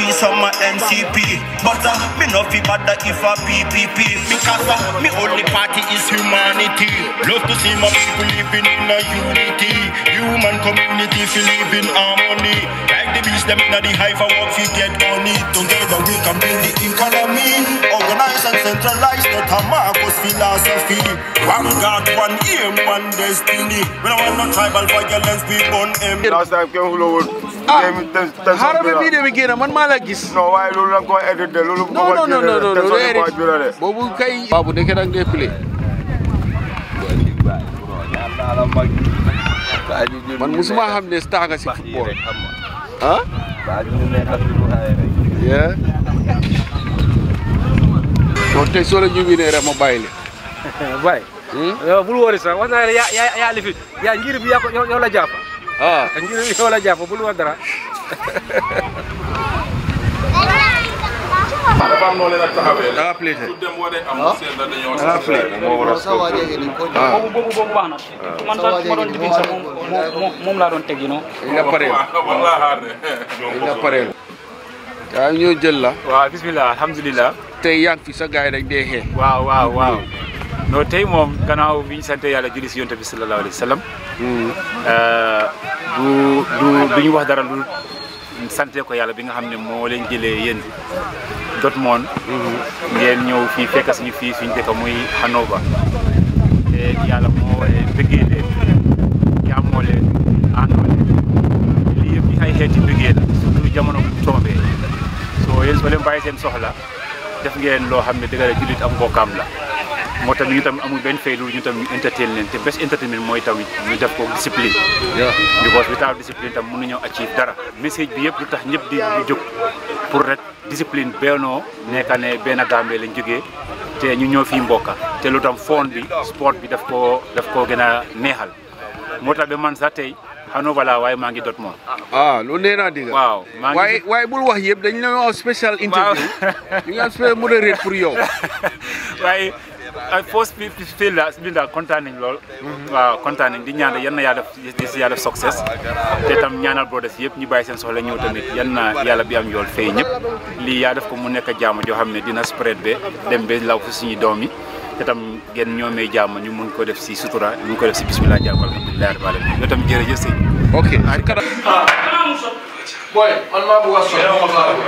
some a NCP. But uh, me no fi bother if a PPP. Because uh, me only party is humanity. Love to see my people living in a unity. Human community fi live in harmony. Like the beast them in the hive and work fi get money. Together we can build the economy. Organize and centralize that a Marcos philosophy. One God, one aim, one destiny. We don't want no tribal violence, we burn em. last time kenn xuloo woon. ah Game ten ten xaaral ba vidéo bi génn man maa la gis. non waaye loolu la nga ko édité loolu. non non non non non ten non sonné bi la de. boobu kay. baabu nekk da nga play. man musuma xam ne star nga si football. ah. yeah. kon tey soo la ñu winee rek ma bàyyi leen. Baye. yow bul wóori sax wax naa ne yaa yaa yaa li fi yaa ngir bi yaa ko yow yow la jàpp ah. ngir bi yow la jàpp bul wax dara. dafa am noo leen ak taxawee. da nga play tey. su dem waree am seen la dañoo. da nga play. ah. boobu boobu boobu baax na man sax ma doon dibin sax moom moom moom laa doon teg you know li nga pareel wala xaar de. li nga pareel. yaa ñoo jël la. waaw bismillah alhamdulilah. tey yaa ngi fi sa gars yi dañ dee xee. waaw waaw waaw. non tey moom gannaaw bi ñu sant yàlla julli si yonte bi sallallahu alayhi wa sallam. du du du ñu wax dara lu sante ko yàlla bi nga xam ne moo leen jëlee yéen Dortmund. ngeen ñëw fii fekk suñu fii suñu dëkk muy Hannover. te yàlla moo bëggee leen jaamoo leen àndoo leen lii yëpp yi ay xeeti bëggee la surtout jamono bu tombee soo yéen soo leen bàyyi seen soxla def ngeen loo xam ne dëgg la jullit am mbokkaam la moo tax ñu tam amul benn fay lu ñu tam ñu entertain leen te best entertainment mooy tamit ñu def ko discipline because without discipline tam mënuñoo achieve dara message bi yëpp lu tax ñëpp di di jóg pour rek discipline bennoo nekka ne benn Gambie lañ jógee te ñu ñëw fii mbokka te lu tam foon bi sport bi daf koo daf koo gën a neexal moo tax ba man sax tey Hannover laa waaye maa ngi Dortmund ah lu nee naa dégg. waaw maa ngi waaye waaye bul wax yëpp dañu la wax special interview. ñu ngi am special modéré pour yow. waaye ay post bi fii la bi daal kontaan nañ lool. waaw kontaan nañ di ñaan yan na yàlla def di si yàlla def success te tam ñaanal brothers yëpp ñu bàyyi seen soxla ñëw tamit yan na yàlla bi am yool fay ñëpp lii yaa def ko mu nekk jàmm joo xam ne dina spread be dem be law fi suñu doom yi te tam ngeen ñoomee jàmm ñu mun ko def si sutura ñu mun ko def si bismillah jàmm alhamdulilah rabbil alamin yow tam jërëjëf sëñ ok. boy man maa bëgg a sonn.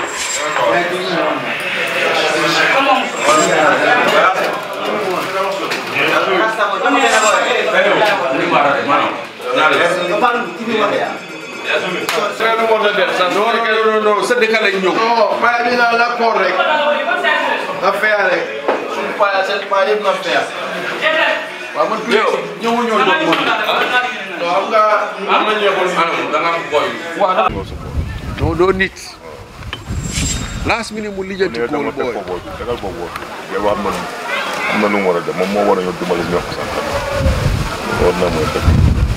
Frère moo la def sax non non non sa dëkk lañ ñëw. non paa bi naa la koor rek. na feya rek. suñu paa seen paa yëpp na feya. waaw man yow ñëwu ñoo doon moom. non xam nga. am na ñëwoon. da nga am boy. non doo nit. last minute mu lijjanti mais kool dama teg booy. ko booy tegal ko booy. yow am na nu am na nu mu war a def moom moo war a ñëw dimbali ñoo ko sant. war na mooy def.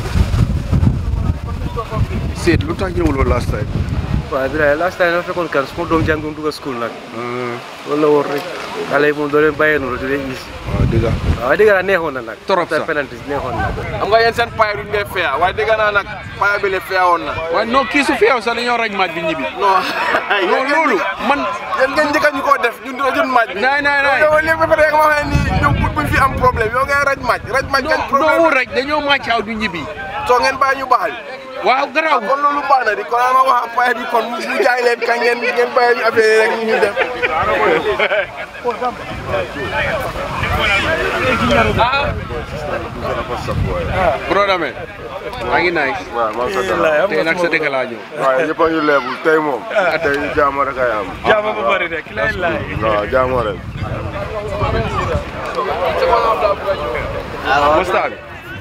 Seet lu tax ñëwuloo last time. waaw bi last time dafa fekkoon kan suma doom jàngoon dugg school nag loolu la woon rek xale yi moom doo leen bàyyee noonu du leen gis waaw dëgg la. waaw dëgg la neexoon na nag Trop sax. penalty neexoon na xam nga yéen seen paay duñ dee feya waaye dégg naa nag paay bi le feya woon na waaye non kii su feew sax dañoo raj maaj bi ñibbi. non non loolu man. yéen ngeen njëkk ñu koo def ñun dina jun maaj bi naay naay naay. yow léegi ba pare nga waxee ni ñoom pour buñ fi am problème yow ngay raj maaj raj maaj ngeen non problème non raj dañoo màccaaw du ñibbi. soo ngeen bàyyi ñu baxal waaw garaaw. kon loolu baax na di kon ma wax ak paay bi kon mu jaay leen ka ngeen ngeen bàyyi ñu affaire yi rek ñu def broda me maa ngi nice. waaw moom sa dara. tey nag sa dëkk laa ñëw. waaye ñëpp a ngi leebul tey moom. tey jaamu rek ay am. jaama bu bëri rek lay laay waaw jaamu rek. Mostar.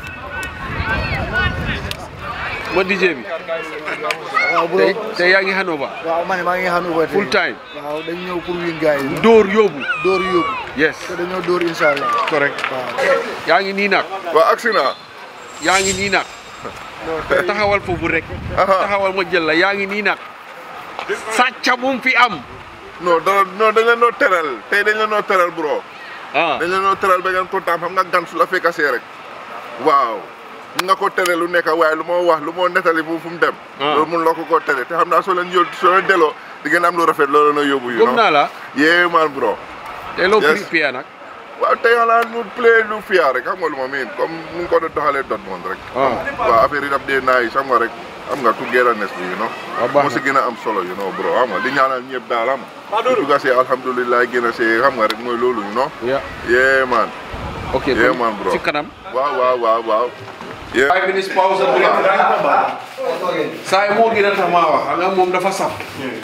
ma DJ bi. waaw bro tey tey yaa ngi Hanover. waaw man maa ngi xanu ba tey full time. waaw dañu ñëw pour win gars yi Dóor yóbbu. dóor yóbbu yes te dañoo dóor incha allah correct. waaw yaa ngi nii nag. waaw agsi naa. yaa ngi nii nag. taxawal foofu rek. taxawal ma jël la yaa ngi nii nag. sàcca bu mu fi am. non dara non dañ leen noo teral tey dañ leen noo teral bro. ah dañ leen noo teral ba ngeen kontaan xam nga gan su la fekkasee rek. waaw. mun nga ko tere lu nekk waaye lu moo wax lu moo nettali fu fu mu dem. Ah. loolu mun loo ko koo tere te xam naa soo leen yóol soo leen delloo di ngeen am lu rafet loolu na yóbbu you gëm know naa la yeah man bro te loo Yes. prepare nag waaw tey xanaa mu play lu fiyaa rek xam nga lu ma miin comme nu nga ko doon doxalee Dortmund rek ah waaw affaire yi daf dee naay xam nga rek am nga togetherness bi you know waaw baax moo si gën a am solo you know bro xam nga di ñaanal ñëpp daal am di dugga see alhamdulilah gën a see xam nga rek mooy loolu you know ya yeah man ok Yeah, kon man, bro. ci kanam waaw waaw waaw waaw yeah five minutes pause bu saa yi moo gën a tax maa wax xam nga moom dafa saf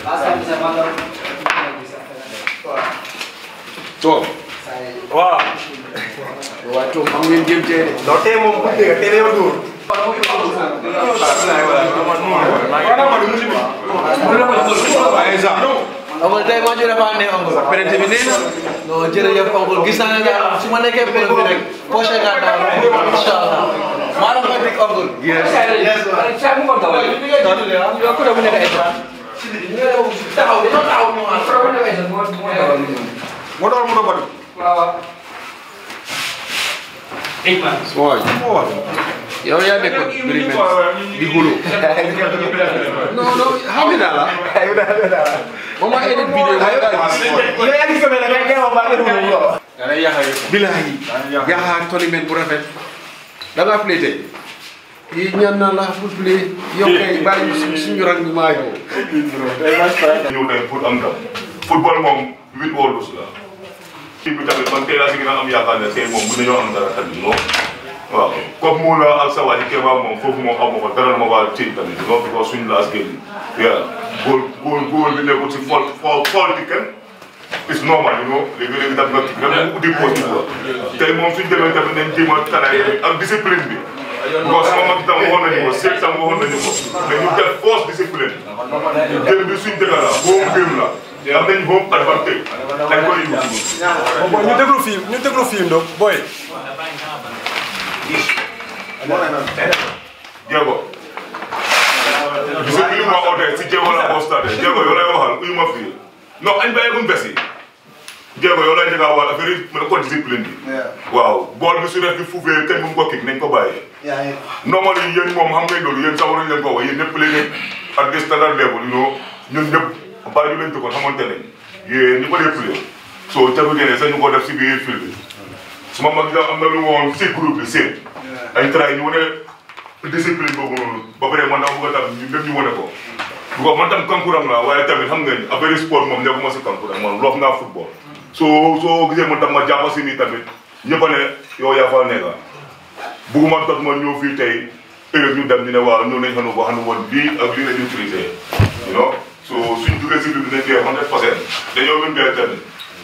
toog waaw waaye toog xam ngeen jëm tee de non tey moom bu dee tey yow dóor oncle tey maa jëlee faa ne oncle. péréte bi nee na non jërëjëf oncle gis naa ne daal su ma nekkee problème bi rek poche nga daal incha allah maa doon koy dig oncle. yes yes taxaw dañoo taxaw ñu moo doon mu doon waaw yow yaa nekkoon Birima di gulu non non xam nga daal la moom maa edit vidéo ma daa gis yow yaa ngi gëmee ne ngay gën a wax ba bilahi yaa tournament bu rafet da ngaa play tey yi ñaan naa la pour play yow kay bàyyi ñu suñ- suñu rang bi maa yow ñëw tey pour am ndam football moom huit wóorlus la kii bi tamit man tey laa si gën a am yaakaar ne tey moom mën nañoo am dara tamit non waaw comme mu la ak sa waa ji Kéba moom foofu moom amu ko dara ma waa ci tamit non because suñu laas génn yeah góol góol góol bi nekkul si fol fol fol di kenn is normal you know léegi-léegi daf nga kii rek mu di poste quoi tey moom suñu demee tamit nañ jéem a tanaay ak discipline bi because sama mag itam waxoon nañu ko seet tam waxoon nañu ko mais ñu def force discipline génn bi suñu dëkk la home game la am nañ home advantage dañ koy use ñu déglu film ñu déglu film donc booy Diego gis nga li ma ootee si Diego la ko stade Diego yow lay waxal uyu ma fii non añ bàyyeegum bes yi Diego yow lay njëkk a wax affaire yi mën ko discipline bi waaw bool bi su def bi fuufee kenn bu mu ko kii nañ ko bàyyi normal yi yéen moom xam ngeen loolu yéen sax waruñu leen ko wax yéen ñëpp léegi at the standard level you know ñun ñëpp bàyyi ñu leen dëkkoon xamante ne yéen ñu ko dee play soo jafe ngeen sax ñu ko def si biir fil bi suma mag yi am na lu woon si groupe bi seen ay try ñu wane discipline boobu noonu ba pare man dama bëgg a tam ñu ñëpp ñu wane ko bu ko man tam kankuram la waaye tamit xam nga ni affaire sport moom nekkuma si kankuram man loof naa football soo soo gisee man tam ma jàpp si nii tamit ñëpp a ne yow yaa fa nekka bugguma toog ma ñëw fii tey ëllëg ñu dem ñu ne waaw ñëw nañ xanu ba xanu woon bii ak lii la ñu utilisé you know so suñ duggee si biir dinañ dee hundred percent dañoo mën dee tamit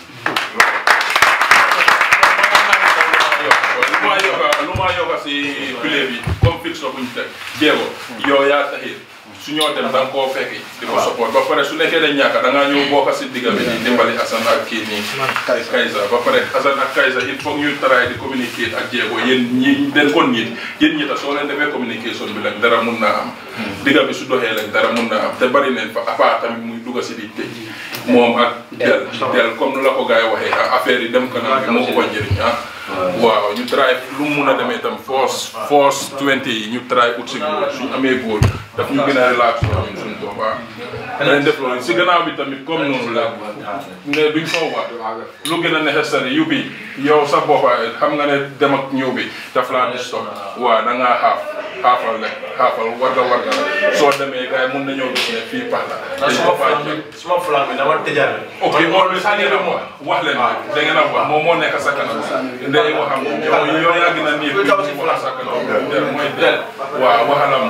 lu ma yokka lu ma yokka si pile bi comme fiction buñ teg jéego yow yaa taxit su ñoo dem da nga koo fekki di ko support ba pare su nekkee dañ ñàkk da ngaa ñëw bokk si digga bi di dimbali Assane ak kii nii Kaysa ba pare Assane ak Kaysa il faut ñu try di communiquer ak jéego yéen ñi den kon ñit yéen ñi ta soo leen defee communication bi lañ dara mun naa am digga bi su doxee lañ dara mun naa am te bari nañ fa apart tamit muy dugga si di tëj moom ak del del comme nu la ko gars yi waxee ah affaire yi dem kanam bi moo ko njëriñ ah waaw ñu try lu mu mun a demee itam force force 20 yi ñu try ut si góor suñu amee góor daf ñu gën a relax ñun suñu bopp ah danañ def loolu si gannaaw bi tamit comme noonu la ne duñ ko wax lu gën a nécessaire yu bi yow sa boppa xam nga ne dem ak ñëw bi daf laa di stop waaw da ngaa xaaf xaafal rek xaafal warga warga la soo demee gars yi mun nañoo gis ne fii pax la dañ ko faa jël suma flan bi dama tëjaat ok always da ngeen a wax wax leen rek da ngeen a wax moom moo nekk sa kanam ndey waxam yow yow yaa gën a nii bi mu wax sa kanam del mooy del waaw waxalam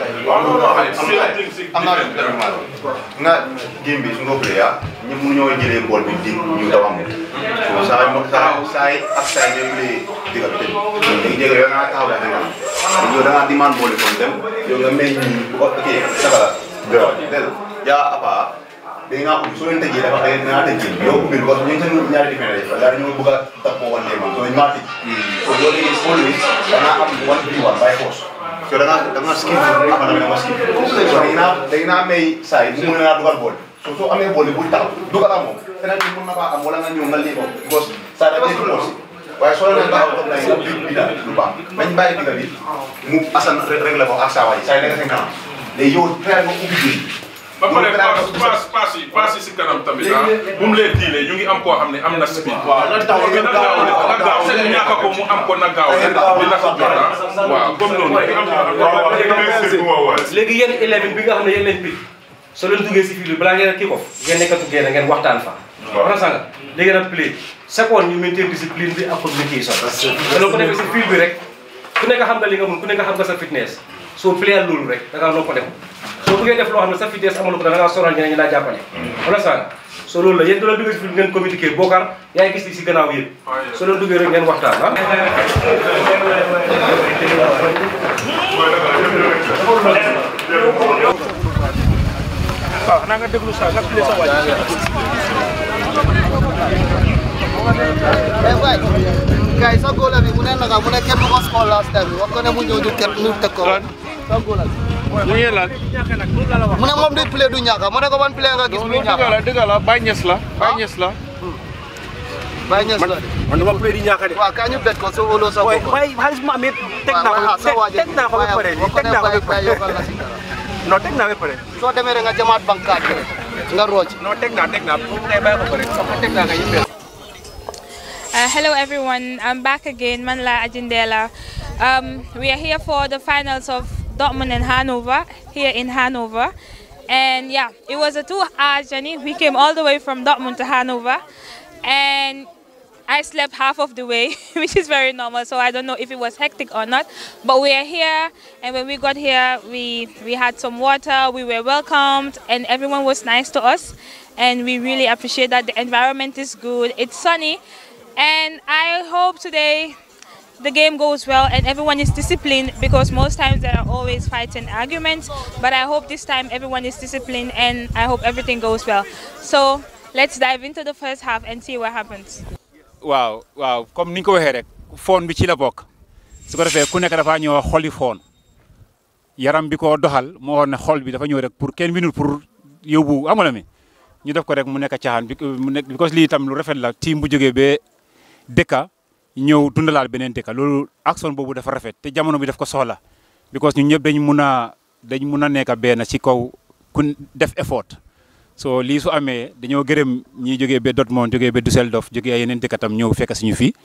am naa lu dara maa nga game bi su nga play ah ñëpp mu ñoo jëlee bool bi di ñu daw amul so saa yi saa saa yi ak saa yi ñooy play diga bi tëj léegi jéego yow nga taxaw daa nga yow da ngaa demande bool bi comme dem yow nga may ñi bu ok saka la del yaa apa da nga ubbi soo leen tëjee dafa da nga tëj game yow ubbi parce que ñu ngi seen ñaari différence yi yaa ñoo bëgg a tappoo wan leen so ñu maa tëj so yow léegi bool bi da ngaa am one bi one by force so da ngaa da ngaa skip ama tamit da nga skip so dañu naa dañu naa may saa yi mu mën naa dugal bool so soo amee bool bi bul taxaw dugalaa moom feneen bi mën na faa am wala nga ñëw nga lii ko because saa da ngay aussi waaye soo leen taxaw toog nañ nga bi bi daal lu baax nañ bàyyi diga bi mu asan rek la ko ak saa waay saa yi da nga seen kanam léegi yow fexeel nga ubbi bi ba pare paas paas paas yi paas yi si kanam tamit ah bu mu lee diilee ñu ngi am koo xam ne am na speed. waaw na gaaw na gaaw ñàkk ko mu am ko na gaaw dina si jot ah waaw comme noonu rek am na léegi yéen élèves bi nga xam ne yéen leen picc soo leen duggee si fii balaa ngeen a kii ko ngeen nekkatu génn ngeen waxtaan fa. waaw nga léegi nag play seconde ñu maintain discipline bi ak communication. te loolu ko defee si fil bi rek ku nekk xam nga li nga mun ku nekk xam nga sa fitness soo playal loolu rek da ngaa noo ko def soo bëggee def loo xam ne sa fitness amul ko da ngaa sonal ñeneen ñi laa jàppale. wala sànq soo loolu la yéen doo leen duggee si fil ngeen communiquer Bokar yaa ngi gis li si gannaaw yéen soo leen duggee rek ngeen waxtaan ah. waaw xanaa nga déglu sa nga play sa waaj Guys, sa goal bi mu ne naka mu ne kenn ko score last time wax ko ne mu ñëw ñu kenn ñu teg ko sa goal ñu ngi lan mu ne moom di play du ñàkk mu ne ko ban play nga gis muy ñàkk dëgg la dëgg la Baye Niass la Baye Niass la Baye Niass la man dama play di ñàkk de waaw kaa ñu bet ko so wolo sa bopp waaye xaalis ma amee teg naa ko teg naa ko ba pare teg naa ko ba pare non teg naa ba pare soo demee rek nga jamaat bankaat bi nga rooj non teg naa teg naa bu ngay bàyyi ko pare sama teg naa nga yëpp Uh, hello everyone, I'm back again, Manla Ajindela. Um, we are here for the finals of Dortmund and Hanover, here in Hanover. And yeah, it was a two-hour journey. We came all the way from Dortmund to Hanover. And I slept half of the way, which is very normal, so I don't know if it was hectic or not. But we are here, and when we got here, we, we had some water, we were welcomed, and everyone was nice to us. And we really appreciate that. The environment is good, it's sunny, and I hope today the game goes well and everyone is disciplined because most times there are always fights and arguments. But I hope this time everyone is disciplined and I hope everything goes well. So let's dive into the first half and see what happens. waaw waaw comme ni nga ko waxee rek foon bi ci la bokk su ko defee ku nekk dafa ñëw xoli foon yaram bi ko doxal moo waxoon ne xol bi dafa ñëw rek pour kenn binul pour yóbbu amala mi ñu def ko rek mu nekk caaxaan bi mu nekk because lii itam lu rafet la team bu jógee ba dëkka ñëw dundalaal beneen dëkka loolu action boobu dafa rafet te jamono bi daf ko soxla because ñun ñëpp dañ mun a dañ mun a nekk benn ci kaw ku def effort so lii su amee dañoo gërëm ñi jógee ba Dortmund jógee ba Düsseldorf jógee yeneen dëkk tam ñëw fekk suñu fii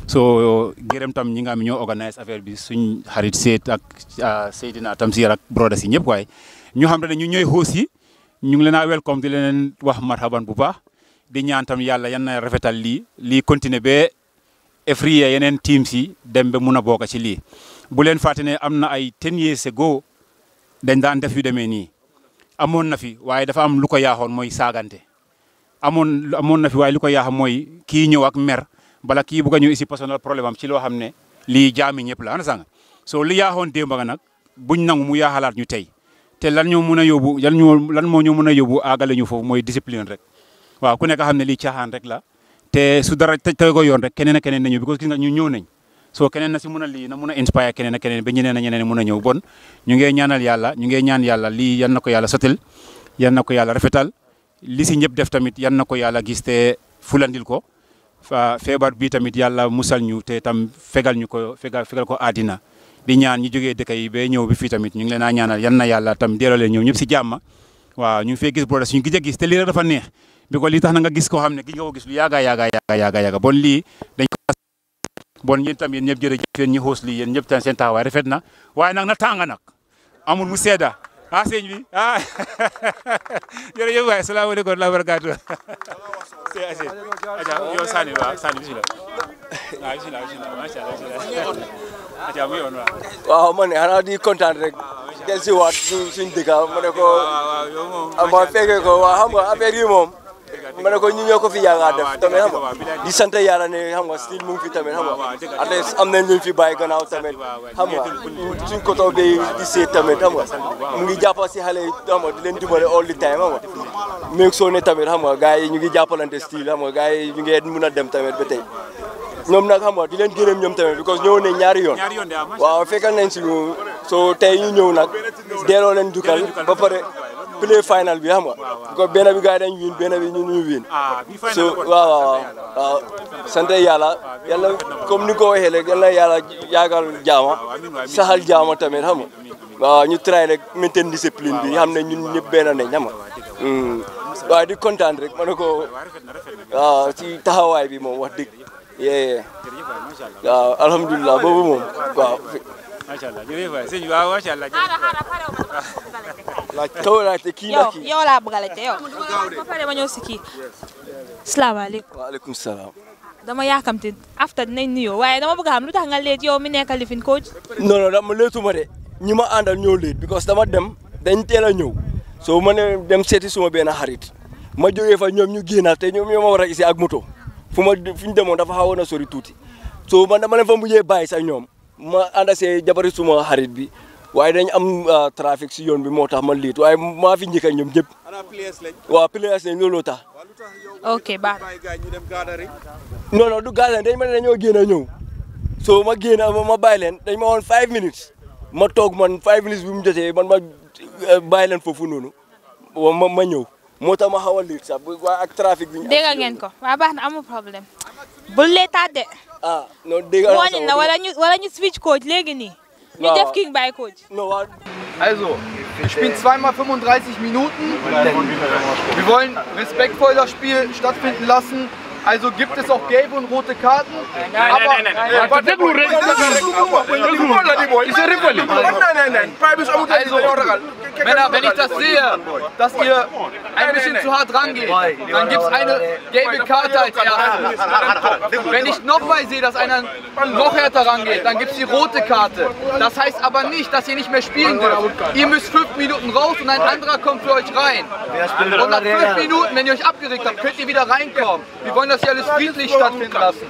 so gërëm tam ñi nga xam ñoo organise affaire bi suñ xarit Seyd ak Seydina Tamsir ak broda si ñëpp waaye ñu xam ne ñu ñooy host yi ñu ngi leen a welcome di leen wax marhaban bu baax di ñaan tam yàlla yan na rafetal lii lii continuer ba every year yeneen teams yi dem ba mun a bokk ci lii bu leen fàtte ne am na ay ten years ago dañ daan def yu demee nii amoon na fi waaye dafa am lu ko yaaxoon mooy saagante amoon amoon na fi waaye lu ko yaax mooy kii ñëw ak mer bala kii bugg a ñëw ici personnel problème am ci loo xam ne lii jaami ñëpp la ana sanga soo li yaaxoon démb nga nag buñ nangu mu yaaxalaat ñu tey te lan ñoo mun a yóbbu lan ñoo lan moo ñu mun a yóbbu aagale ñu foofu mooy discipline rek waaw ku nekk xam ne lii caaxaan rek la te su dara tego yoon rek keneen ak keneen nañu because gis nga ñu ñëw nañ soo keneen na si mun a lii na mun a inspire keneen ak keneen ba ñeneen a ñeneen mun a ñëw bon ñu ngee ñaanal yàlla ñu ngee ñaan yàlla lii yan na ko yàlla sotil yan na ko yàlla rafetal li si ñëpp def tamit yan na ko yàlla gis te fulandil ko feebar bi tamit yàlla musal ñu te tam fegal ñu ko fegal fegal ko àddina di ñaan ñu jógee dëkk yi ba ñëw bi fii tamit ñu ngi leen a ñaanal yan na yàlla tam deerale ñëw ñëpp si jàmm waaw ñu ngi fee gis broda suñu gis a gis te lii dafa neex bi ko lii tax na nga gis koo xam ne gi nga ko gis lu yaaga yaaga yaaga yaaga yaaga bon lii dañ ko bon yéen tam yéen ñëpp jërëjëf yéen ñi xoos lii yéen ñëpp tam seen taxawaay rafet na waaye nag na tàng nag amul mu seeda ah sëñ bi ah jërëjëf waay salaamaaleykum wa rahmatulah barakaatu yow Sani waaw Sani bisimilah waaw bisimilah bisimilah macha allah bisimilah mu yoon waaw waaw man xanaa di kontaan rek del si waat suñ suñ dëkk ma ne ko ma fekkee ko waaw xam nga affaire yi moom ma ne ko ñu ñoo ko fi yàgg a def tamit xam nga di sant yàlla ne xam nga style mu ngi fi tamit xam nga at least am nañ luñ fi bàyyi gannaaw tamit xam nga suñ ko toog di di seet tamit xam nga mu ngi jàppa si xale yi xam nga di leen dimbale all the time xam nga même soo ne tamit xam nga gars yi ñu ngi jàppalante style xam nga gars yi ñu ngi mun a dem tamit ba tey ñoom nag xam nga di leen gërëm ñoom tamit because ñëw nañ ñaari yoon waaw fekkal nañ si ñu so tey ñu ñëw nag delloo leen dukkal ba pare play final bi xam nga ko benn bi gars yi dañ win benn bi ñu ñu win so waaw waaw waaw sant yàlla yàlla comme ni ko waxee rek yàlla yàlla yaagal jaama saxal jaama tamit xam nga waaw ñu try rek maintain discipline bi xam ne ñun ñëpp benn nañ xam nga waaw di kontaan rek ma ne ko waaw ci taxawaay bi moom wax dëgg yee waaw alhamdulilah boobu moom waaw macha allah jërëjëf waay sëñ bi waaw macha allah laaj kaw laajte kii la yow kii yow laa bëgg a laajte yow ba pare ma ñëw si kii salaamaaleykum waaleykum salaam dama yaakamti after dinañ nuyoo waaye dama bëgg a xam lu tax nga leet yow mi nekk lifin coach non non dama leetuma de ñi ma àndal ñoo leet because dama dem dañ teel a ñëw soo ma ne dem seeti suma benn xarit ma jógee fa ñoom ñu génnaat te ñoom ñoo ma war a gisee ak moto fu ma fu ñu demoon dafa xawoon a sori tuuti soo man dama leen fa mujjee bàyyi sax ñoom ma ànd see jabari suma xarit bi waaye dañ am trafic si yoon bi moo tax ma liit waaye maa fi njëkk ak ñoom ñëpp waaw players lañ looloo tax ok baax non non du gaz dañ ma ne dañoo génn a ñëw so ma génn ma ma bàyyi leen dañ ma woon five minutes ma toog man five minutes bi mu jotee man ma bàyyi leen foofu noonu ma ma ñëw moo tax ma xaw a liit sax waaye ak trafic bi ñu dégg ngeen ko waa baax na amul problème bul leetaat de ah non dégg mooñin na wala ñu wala ñu switch coach léegi nii ñu Ja. def king by coach Also, wir spielen zweimal 35 Minuten. Wir wollen respektvoll das Spiel stattfinden lassen. Also gibt es auch gelbe und rote Karten. nein, aber nein, nein, nein. Warte, déglu rek. Déglu la di boy. Ist rivali. Nein, nein, nein. Paa bi su amul Also, Männer, wenn ich das sehe, dass ihr ein bisschen zu hart rangeht, dann gibt es eine gelbe Karte als erstes. Wenn ich nochmal sehe, dass einer noch härter rangeht, dann gibt es die rote Karte. Das heißt aber nicht, dass ihr nicht mehr spielen dürft. Ihr müsst fünf Minuten raus und ein anderer kommt für euch rein. Und nach fünf Minuten, wenn ihr euch abgeregt habt, könnt ihr wieder reinkommen. Wir wollen das hier alles friedlich stattfinden lassen.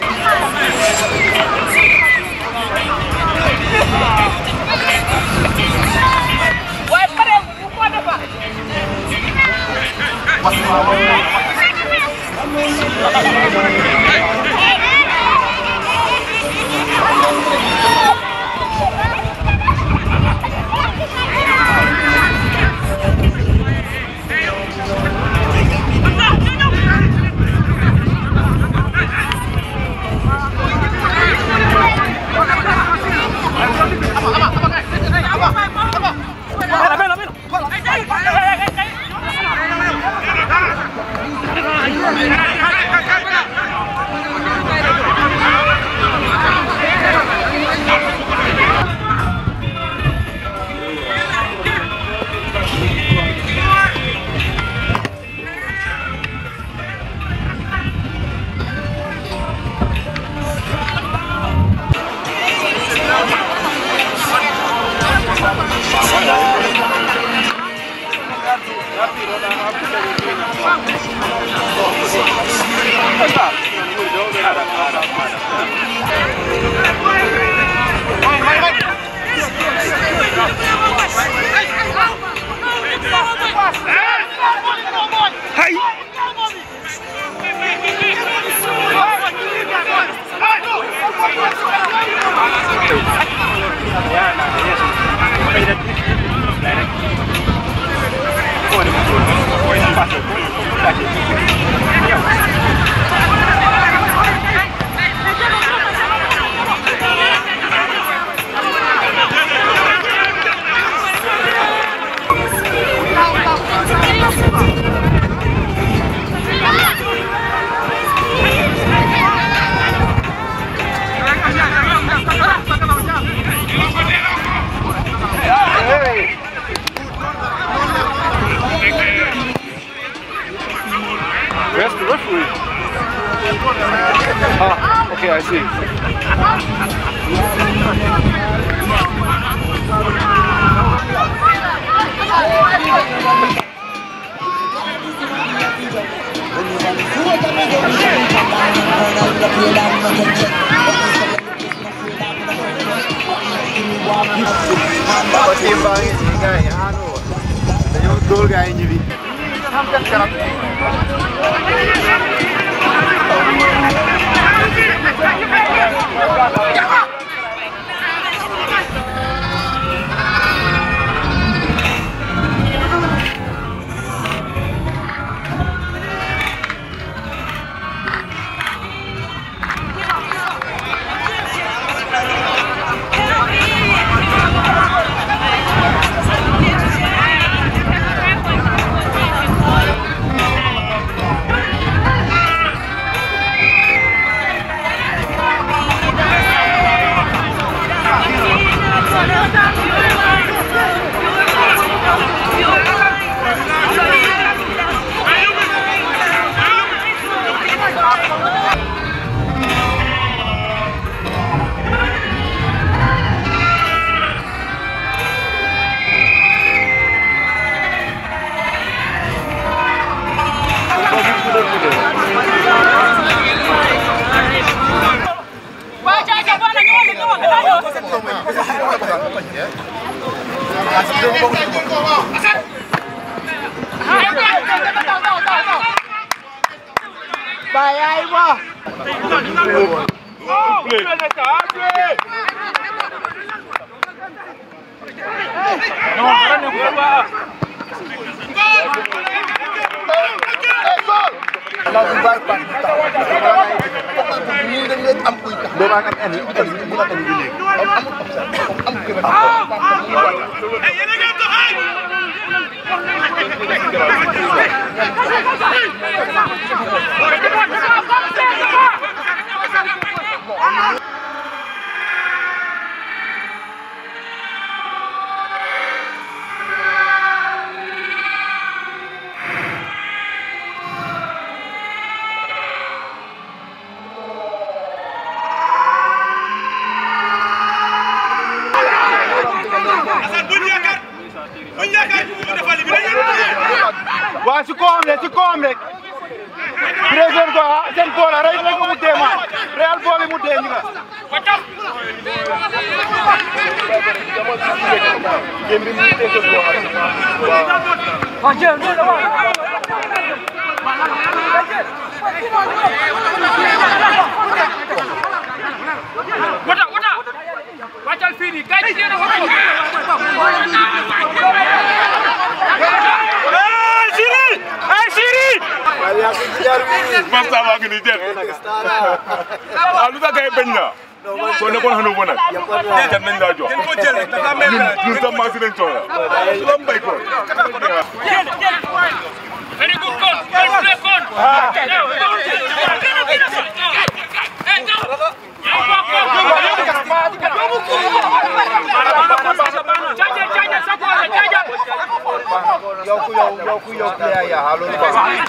Where's the referee? Ah, okay, I see. Pertimbangan ini kayak anu, dañoo dóor gaa yi ñibbi. xam seen kanam. Hey! Bayay mo! waa si kawam rek si kawam rek président ko ah seen bool la rek rek mu dee ma real bool bi mu dee ñu nga Wata wata wàccal fii nii kay ci yéen a Hey, Siri! Hey, Siri! Masta baa ngi nii jël. Ah, lu tax gars yi bañ na? Soo nekkoon xanu ba nag. Jan nañ laa jox. Ñun ñun tam maa si nañ soxla. Su la mbay ko. Very good call. Very good call. yow ku yow yow ku yow player ya halo ni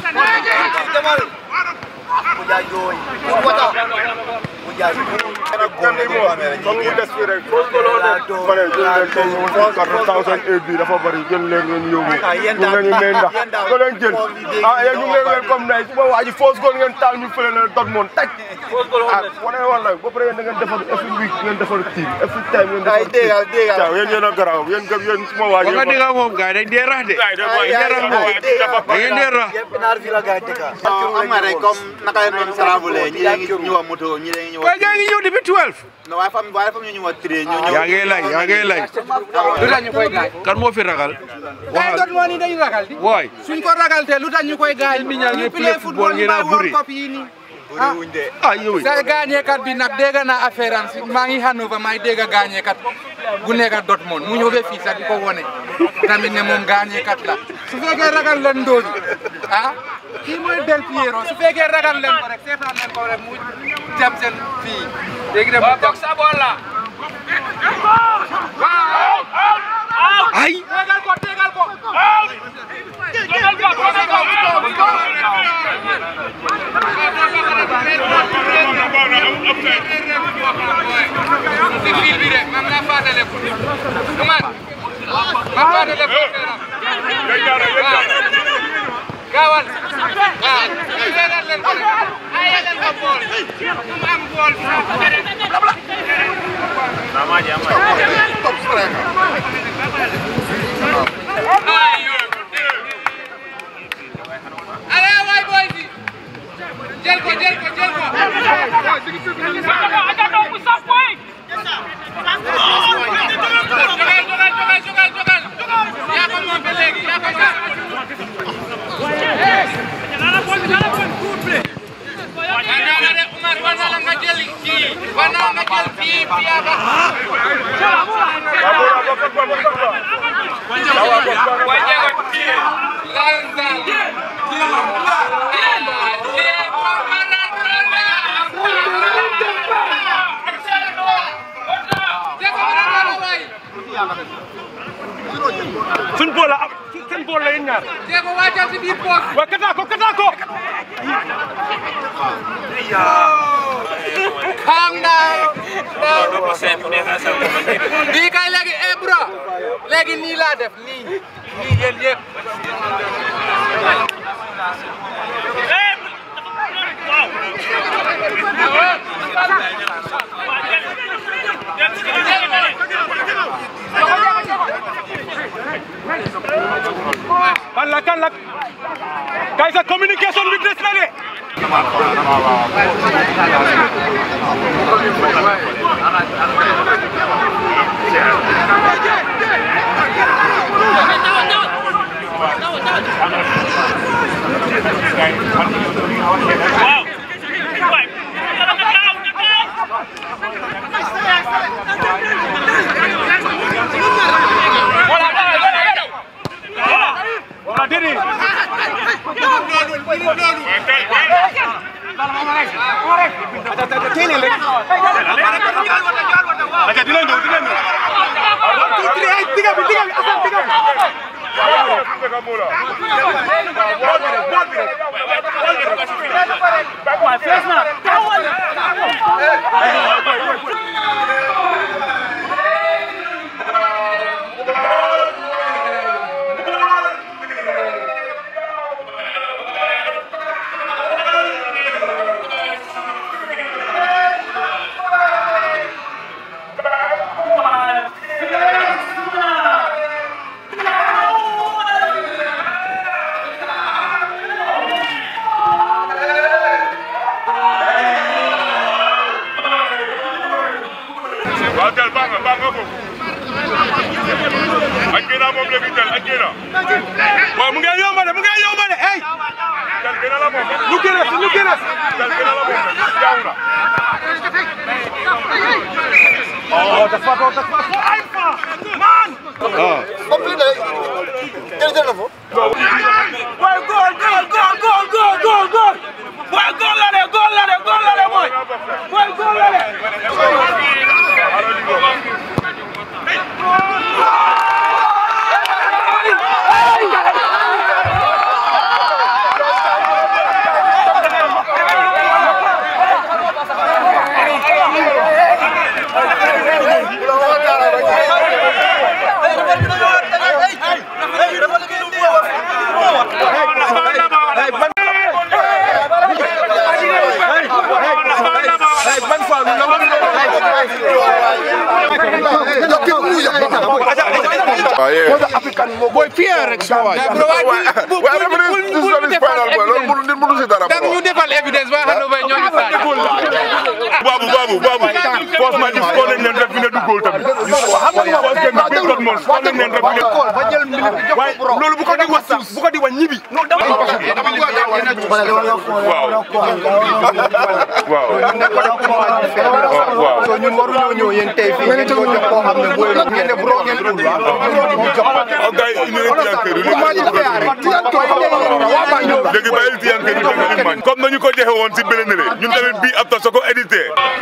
Puja joy. Wata. Puja joy. comme mu des fii rek ma ne jël leen tey ñu woon quatre thousand eight bi dafa bëri jël leen ngeen yóbbu ñu ngeen ñu may ndax ko leen jël ah yéen ñu ngi leen comme nay suba waa ji fausse goal ngeen taal ñu fële na dot moon taj ah wane woon nag ba pare yéen da ngeen defar every week ngeen defar team every time ngeen defar team waaw yéen yéen a garaaw yéen gëm yéen suma waa ji nga diga moom gars dañ dee rax de dañ dee rax moom da ngeen dee rax Naar fi la gaay dëkka. Am nga rek comme naka leen doon travelé ñi leen ngi ñëw moto ñi leen ngi ñëw. waaye gars ngi ñëw depuis 12 Non waaye fam waaye fam ñu ñëw tré ñu ñëw. yaa ngi lay yaa ngi lay lu tax ñu koy gaañ. kan moo fi ragal ay dot moo ni dañu ragal di. waay suñ ko ragal te lu tax ñu koy gaañ. nit ñaa ngi ñu play play football football ngeen a ñu bàyyi bëri. World Cup yi nii. ah ah yow sa gaañeekat bi nag dégg naa affaire am si maa ngi Hanover maay dégg gaañeekat bu nekk Dortmund mu ñëw ba fii sax di ko wone tamit ne moom gaañeekat la su fekkee ragal leen ndóobi ah kii mooy Del Piero su fekkee ragal leen ko rek seetaan leen ko rek mu jam seen fii léegi de mu jam sa bool la waaw ay tegal ko tegal ko si fil bi rek man nga fàttale ko man ma fàttale ko gaawal waaw tegal leen ko rek ay yegal ko bool mu am bool Allez waay boy bi jël ko jël ko jël ko jogal jogal jogal jogal jogal yaa ko moom ba léegi yaa ko moom Wanala de Umar wanala nga jël kii wanala nga jël kii Piaba suñ bool la seen bool la yéen ñaar Jéego wàccal si biir poos wa kata ko kata ko calm down bii kay léegi eh bro léegi nii laa def nii nii yéen yëpp sa communication bi des na de. Wala didi. Aja dinañ ñëw dinañ ñëw. Two, three, ay diga bi diga bi Assane diga bi. Waaw fees na. waaw jël baax nga baax nga foofu ak gëna moom léegi jël ak gëna waaw mu ngi yomb de mu ngi yomb de hey. jël gëna la moom ñu gën a si ñu gën a si. jël gëna la moom jaaw na Oh, das war doch, das war so einfach. Mann! Complete. Jël jël na fo. Boy, goal, goal, goal, goal, goal, goal, goal. Boy, goal la de, goal la de, goal la de, boy. Boy, goal la de. Boy, Pierre rek sa waay. waaye dama ne this is not his final boy loolu mënu nit mënu si dara Dag ñu defal evidence ba xam ne ñoo ngi saa. Babu babu babu force ma gis ko leen leen rek fi ne du góol tamit force kenn bi tot moom ko leen leen rek fi ne waaye loolu bu ko di wax sax bu ko di wax ñibi. non dama waaw waaw waaw so ñun waruñoo ñëw yéen tey fii ngeen ñoo jox koo xam ne booy ngeen ne bro ngeen dul ñu jox o gay inu leen tiyankeeru léegi bàyyil tiyankeeru danga mañ comme nañu ko joxe woon si beneen re ñun tamit bii ab ta soo ko édité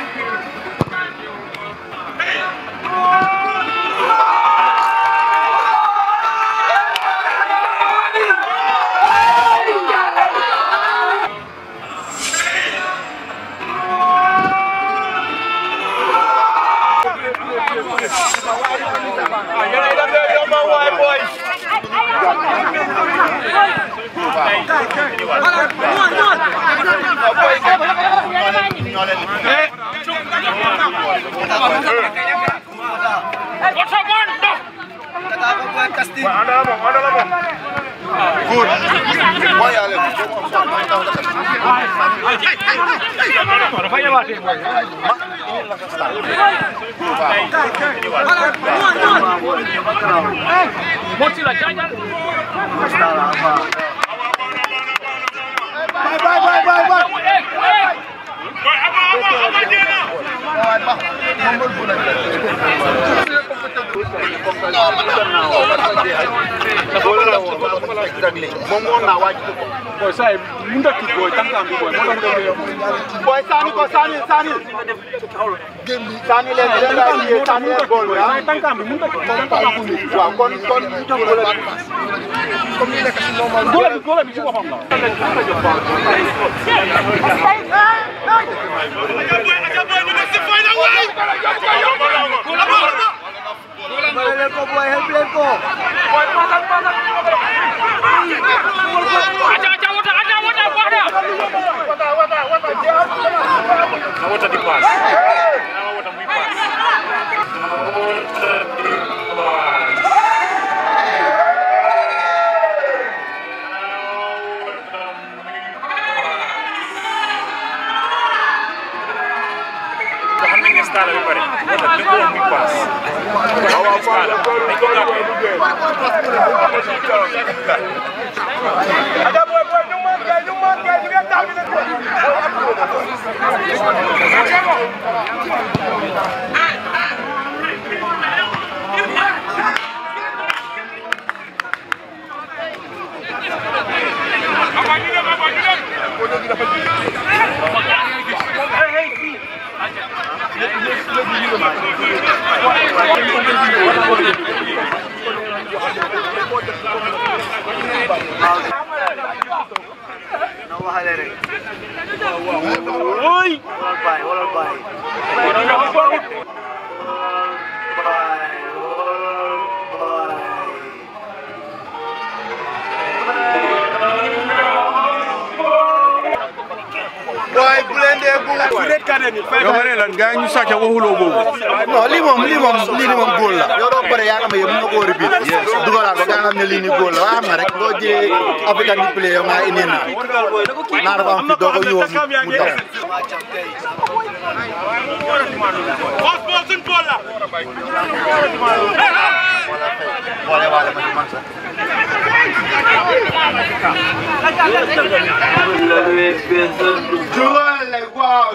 moom woon naa waaj ko boy say mu ndak ki boy tankam bi boy mo tax nga boy sani ko sani sani sani leen leen la yi sani leen gol bi ah tankam bi mu ndak ki waaw kon kon ñu jox ko la comme ni nekk ci normal gola bi gola bi ci boppam la Thank escala bi pare moo tax lépp woon muy paas waaw escala dañ ko gàppee Uy! Walal bay, walal bay. waaye bu leen dee bu Su red card ni fay yow ma ne lan gars yi ñu sàcc waxuloo boobu. non lii moom lii moom lii nii moom góol la yow doo bëre yaa xam ne yow mën nga koo repeat dugalaat ko nga xam ne lii nii góol la waaye xam nga rek boo jëlee African di play yow nga indi naa naa dafa am fi doo ko ñëwoon mu daw Boss boss suñ bool la. xoole waale ma ci man sax Jugal le wow.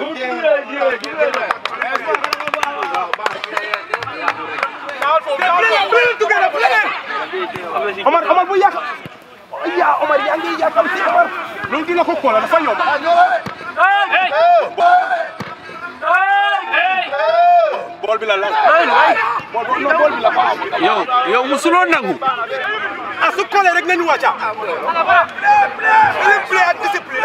Omar Omar bu yàq ya Omar yaa ngi yàqam si Omar loolu dina ko koola dafa yomb bool bi la la bool bi non bool bi la fa yow yow musuloo nangu ah su koolee rek nañu wàcca play ak discipline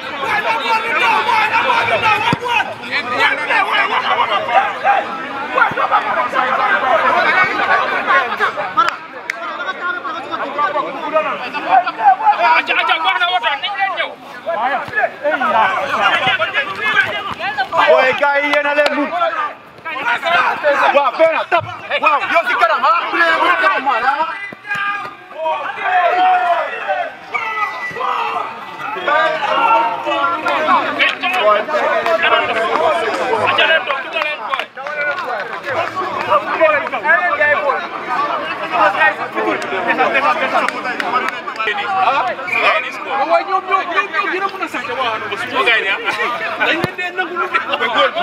Aja aja wax na woto nañ leen ñëw. Boy gars yi yéen a leen mun waaw benn tap waaw yow si kanam ah play bu kanam ah waaye ñoom ñoo ñoom ñoo gën a mën a sàcc waa Hanover su ñoo gaay ne ah dañ leen dee nangu lu def ba góol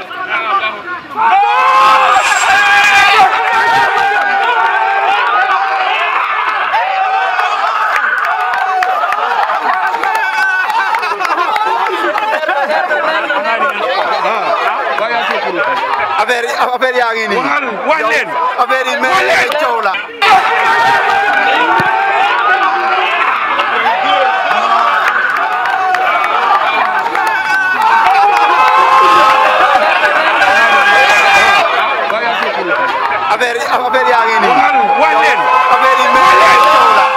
affaire yi affaire yaa ngi nii waxal wax leen affaire yi mel ni ay coow la affaire yi affaire yaa ngi nii waxal wax leen affaire yi mel ni ay coow la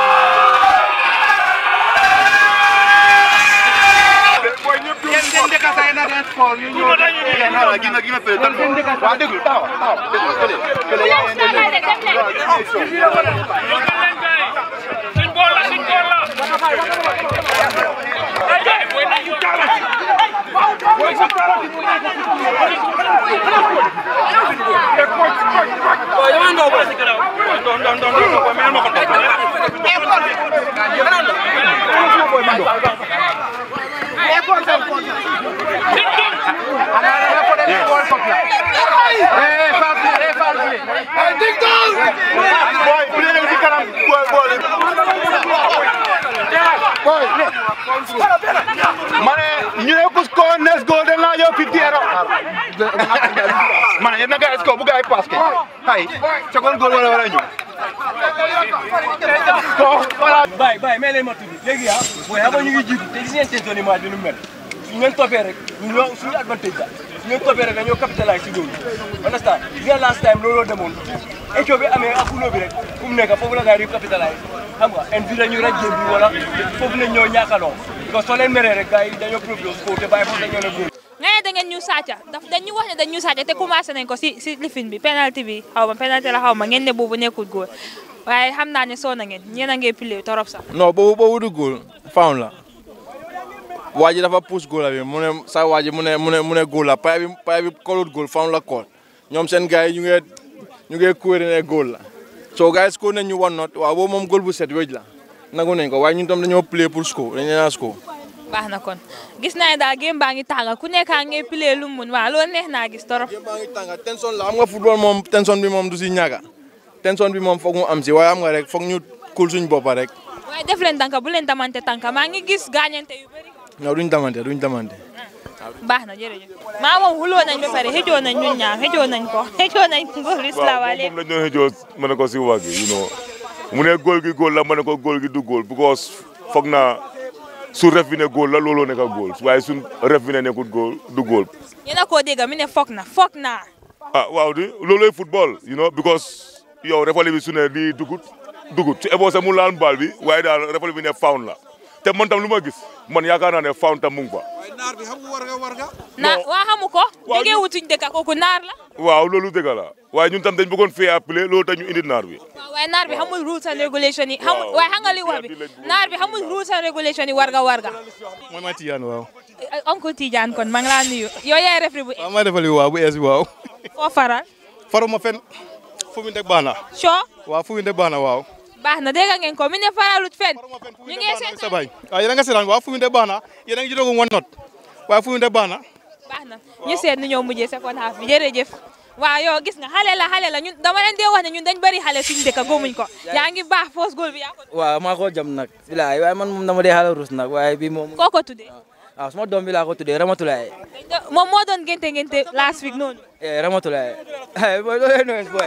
waa déglu taxaw taxaw déglu fële fële yaa ngi leen Suñ bool la suñ bool la. Boy, play leen si kanam boy boy boy ma ne ñu ne kus ko nes go den la yow fifty ero ma ne yéen na gars ko bu gars yi pass ke hay second goal wala wala ñu ko wala Baye Baye may leen ma tudd léegi ah booy xam nga ñu ngi jiitu te gis ngeen seen zone bi nu mel su ngeen toppee rek ñu ñoo suñu advantage la su ngeen toppee rek dañoo capitalize si loolu understand gis nga last time looloo demoon écho bi amee ak ulo bi rek fu mu nekk foofu la gars yi di capitalize xam nga en vie dañu raj jéem bi wala foofu lañ ñoo ñàkkaloo parce que soo leen meree rek gars yi dañoo propose ko te bàyyi foofu dañoo ne góor nga ne da ngeen ñu sàcca daf dañ ñu wax ne dañ ñu sàcca te commencé nañ ko si si lifin bi penalty bi xaw ma penalty la xaw ma ngeen ne boobu nekkul góor waaye xam naa ne soo na ngeen ñeen a ngee pile torop sax non boobu boobu du góol foul la waa ji dafa pousse góol bi mu ne sa waa ji mu ne mu ne mu ne góol la pay bi pay bi kolut góol foul la kool ñoom seen gars yi ñu ngi ñu ngi kuwéri ne góol la so gars yi score nañ ñu one not waaw boobu moom góol bu set wéj la nangu nañ ko waaye ñun tam dañoo play pour score dañu leen a score baax na kon gis naa ne daal game baa ngi tànga ku nekk a ngi play lu mu mun waaw loolu neex naa gis torop tension la xam nga football moom tension bi moom du si ñàkk tension bi moom foog mu am si waaye xam nga rek foog ñu kul suñ boppa rek waaye def leen tànka bu leen tamante tànka maa ngi gis gaañante yu bëri non duñ damante duñ damante baax na jërëjëf maa moom xuloo nañ ba pare xëjoo nañ ñun ñaar xëjoo nañ ko xëjoo nañ góor islamaaleykum moom la ñu doon xëjoo ma ne ko si wàgg you know mu ne góol gi góol la ma ne ko góol gi du góol because foog naa su ref bi ne góol la looloo nekk góol waaye su ref bi ne nekkut góol du góol yéen a koo dégg mi ne foog na foog naa ah waaw di looloy football you know because yow refali bi su ne lii dugut dugut su ebo sa mu laal baal bi waaye daal refali bi ne found la te man tam lu ma gis man yaakaar naa ne found tam mu ngi fa naar bi xam warga warga na waa xamu ko jógee wutuñ dëkk kooku naar la waaw loolu dëgg la waaye ñun tam dañ bëggoon fee appelé loolu tax ñu indi naar bi waaw waaye naar bi xamul rules and regulation yi xamul waaye xam nga li wax bi naar bi xamul rules and regulation yi warga warga mooy ma Tidiane waaw oncle Tidiane kon maa ngi laa nuyu yow yaay refri bu waaw ma defali waaw bu ees bi waaw foo faral faruma fen fu mu nekk baax na soo waaw fu mu nekk baax na waaw baax na dégg ngeen ko mi ne faralut fen ñu ngi seet sa baay waaw yéen a nga seetaan waaw fu mu nekk baax na yéen a ngi jotagum one not waaye fu mu nekk baax na baax na ñu seet ni ñoo mujjee second half bi jërëjëf waaw yow gis nga xale la xale la ñun dama leen dee wax ne ñun dañ bëri xale suñu dëkk góomuñ ko yaa ngi baax fausse goal bi yaa ko waaw maa ko jam nag bilaay waaye man moom dama dee xala rus nag waaye bi moom koo ko tuddee waaw suma doom bi laa ko tuddee Ramatulaay moom moo doon gente gente last week noonu Ramatulaay boy loolu noonu boy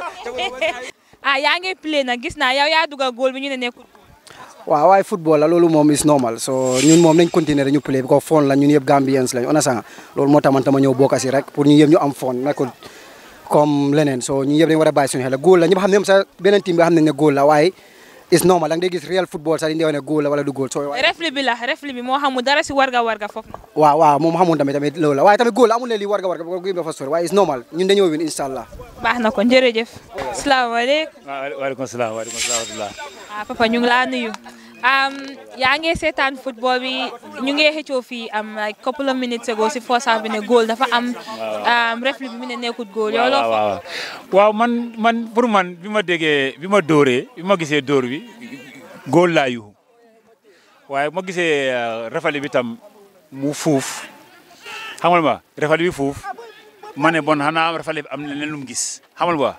ah yaa ngi play nag gis naa yow yaa dugal goal bi ñu ne nekkul waaw waaye football la loolu moom is normal so ñun moom nañ continuer ñu play ko fon la ñun yëpp Gambians lañ on a sanga loolu moo tax man tama ñëw bokk si rek pour ñu yëpp ñu am fon nekkul comme leneen so ñu yëpp dañu war a bàyyi suñu xel góol la ñëpp xam ne sa beneen team bi xam nañ ne góol la waaye is normal da nga gis real football sax di ne góol la wala du góol so refli bi la refli bi moo xamul dara si warga warga foofu na waaw waaw moom xamul tamit tamit loolu la waaye tamit góol la amul leen li warga warga ko gi dafa sori waaye is normal ñun dañoo win inshallah baax na kon jërëjëf salaamaaleykum waaleykum salaam waaleykum salaam wa rahmatulah ah papa ñu ngi laa nuyu yaa ngi seetaan football bi ñu ngi xëccoo fii am like couple of minutes ago si first half bi ne goal dafa am refli bi mu ne nekkut goal yow loo waaw waaw man man pour man bi ma déggee bi ma dóoree bi ma gisee dóor bi goal laa yuxu waaye ma gisee refali bi tam mu fuuf xamal ma refali bi fuuf ma ne bon xanaa refali bi am na leen lu mu gis xamal ma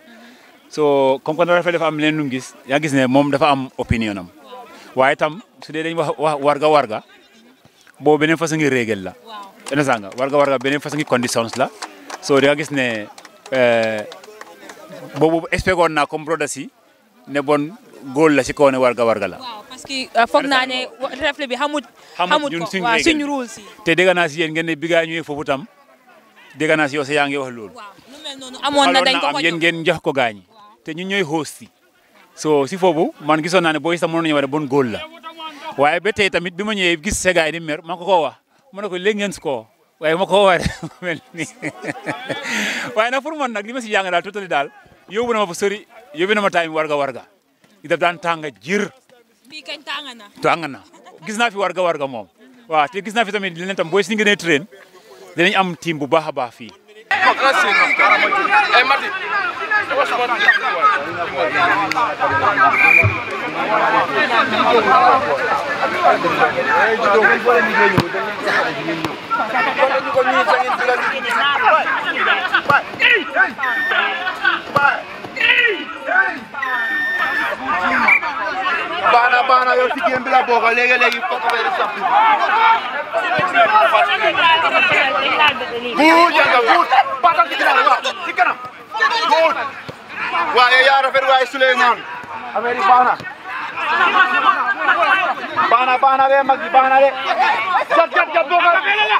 so comme que refali dafa am leen lu mu gis yaa gis ne moom dafa am opinion am waaye tam su dee dañ wax wax warga warga boobu beneen façon ngi règle la ene sanga warga warga beneen façon ngi conditions la so da nga gis ne boobu expect woon naa comme broda si ne bon góol la si kaw ne warga warga la parce que foog naa ne refle bi xamut xamut ñun ko suñ waaw règle suñ rules yi te dégg naa si yéen ngeen ne bi gaa ñëwee foofu tam dégg naa si yow sa yaa ngi wax loolu amoon na dañ ko ko am yéen ngeen jox ko gaañi te ñun ñooy host yi so si foofu man gisoon naa ne booy sax mënoon nañu war a bon góol la waaye ba tey tamit bi ma ñëwee gis sa gaay di mer ma ko koo wax ma ne ko léegi ngeen score waaye ma ko war mel ni waaye nag pour man nag li ma si jàng daal totali daal yóbbu na ma fa sori yóbbu na ma time warga warga i daf daan tànga jir bii kañ tàng na tàng na gis naa fi warga warga moom waaw te gis naa fi tamit leneen tam booy si ngeen train dinañ am team bu baax a baax fii Eh, Mati. Bana bana yow ci game bi la bokk léegi léegi fokk fay di soppi. Guud janga guud. Batal ci ginnaaw waaw ci kanam. Guud. Waaye yaa rafet waaye Souleymane. Affaire yi baax na. Baax na baax na de mag yi baax na de. Jat jat jat bokk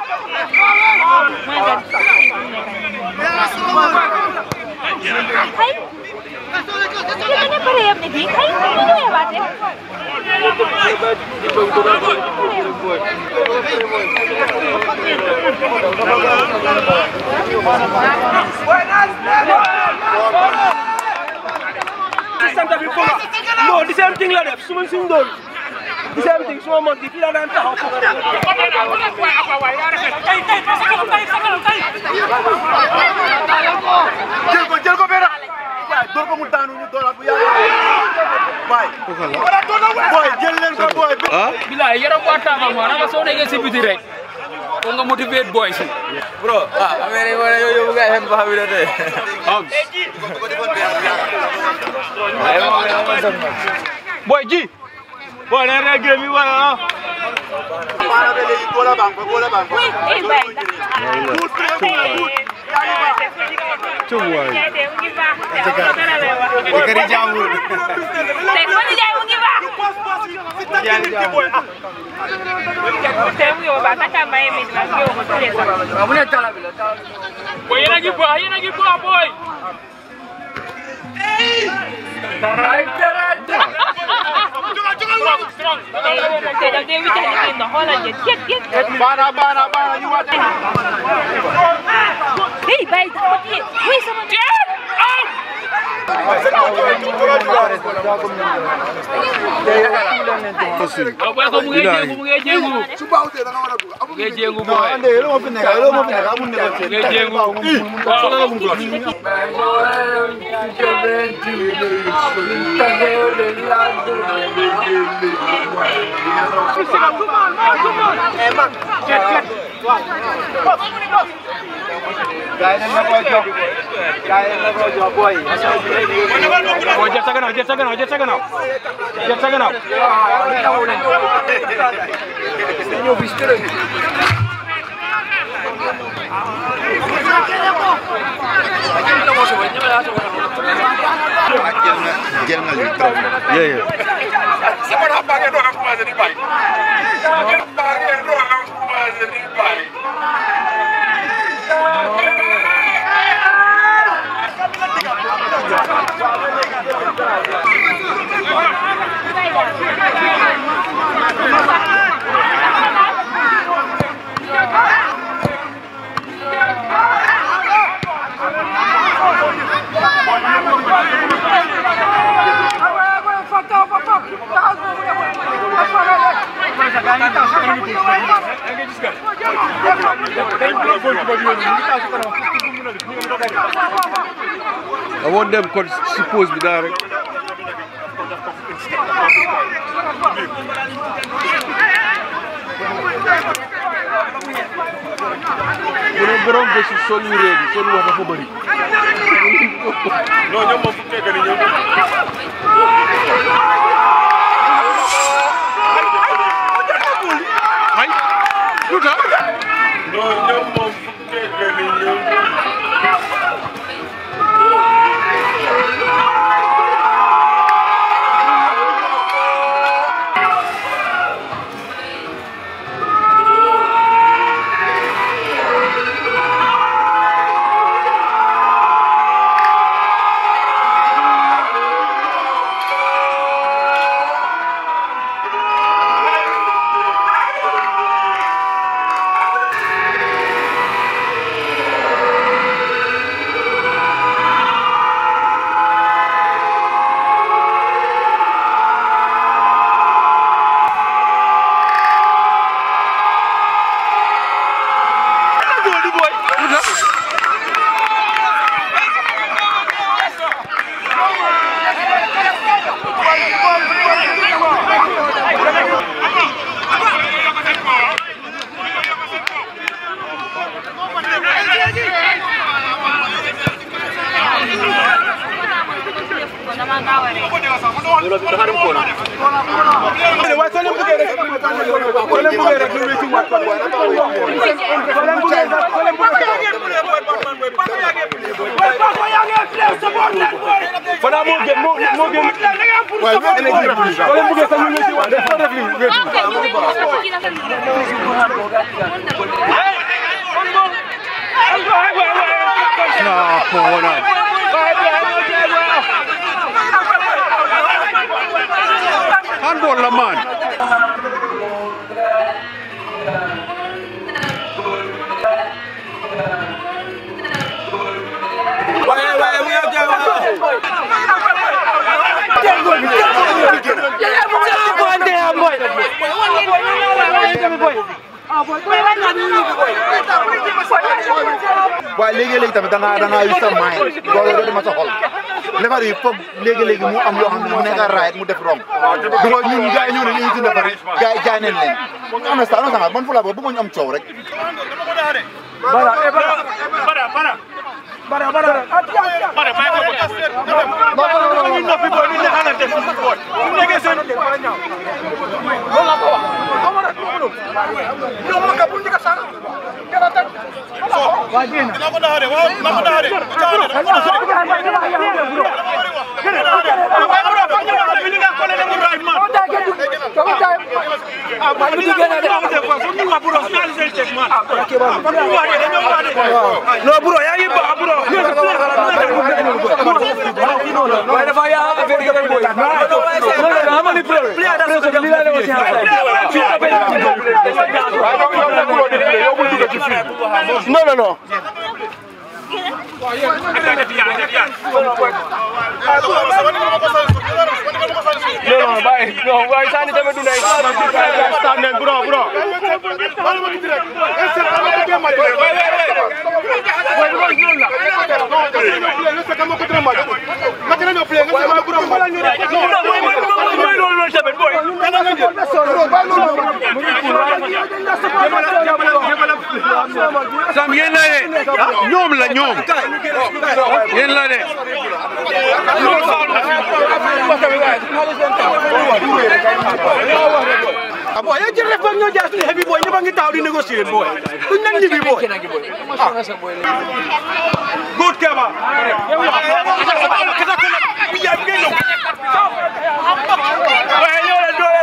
ci santa bi foofa non di same thing la def su ma suñ doon di same thing su ma mag di fii la daan taxaw foofa Jël ko door ko mu daanu ñu dooraat bu yàlla bay boy jël leen ko boy ah bilaay yaram waa taama mo nanga soo nekkee si biti rek ko nga motivate boy si bro ah affaire yi wane yow yow ngay xem ba xam ne am boy ji boy na rek game yi wala ah Para de legi gola bang gola bang Cuy. Ikari jamur. Boy, yéen a ngi baax yéen a ngi baax boy. Bana bana bana ñu wat. Hey, bay, wait, someone. boy ko mu ngi jéngu mu ngi jéngu mu ngi jéngu boy Ande lo mo fi nekk lo mo fi nekk amul nekk. mu ngi jéngu waaw la mu glass Gaya na ko jox. Gaya na ko jox boy. boy jël sa gannaaw jël sa gannaaw jël sa gannaaw jël sa gannaaw jël nga lii trop. Yeah, yeah. Sama dah pakai doang aku masih di bayi. Sama pakai doang aku masih di bayi. I want them cause suppose bi daa rek. bu ne borom bési sol yu réew bi seen wax dafa bëri. Non, ñoom moom fu mu nekk nii ñoom. ay lu tax. Non, ñoom moom fu mu nekk nii ñoom. Fana moo gën moo moo gën. Waaye mais énergie bi. Soo leen bëggee sax ñu ngi ci wax dafa def lii wéetu. Nah, come on. Handball la man. Waaye waaye mu ngi jëm. waaye léegi-léegi tamit da ngaa da ngaa yu sa maay loolu doo dema sa xol defar yi foog léegi-léegi mu am loo xam ne mu nekk right mu def wrong du ko ñun gars yi ñëw ne ñu ngi ci defar gars yi jaay nañ leen am na sa am na sa man fu la boobu bëggoon ñu am coow rek Bara, eh, bara, bara, bara. Bara, bara. Bara, bara, bara. Ñu noppi boy, ñu neexalante suñu boy. Su nekkee seen loolu laa ko wax. Amara, loolu. Ñoom ma ka bu ñu ka sànq. Gëna teg. Waa jéem. Dina ko daxare, waaw, dina ko daxare. No bro, yaa ngi baax bro. Waaye dafa yaa affaire yi boy. Ama ni problème. Pression bi la lewo ci Non, non, non. Non, non, bàyyi. Non, waaye sànni tamit du nay. Stand leen, bro, bro. Sam yéen la de ñoom la ñoom yéen la de Ah boy, yow jël rek foog ñoo jaar suñu heavy boy ñëpp a ngi taw di négocier boy. Duñ nañ ñibbi boy. Ah. Good Keba. Waaye ñoo leen doole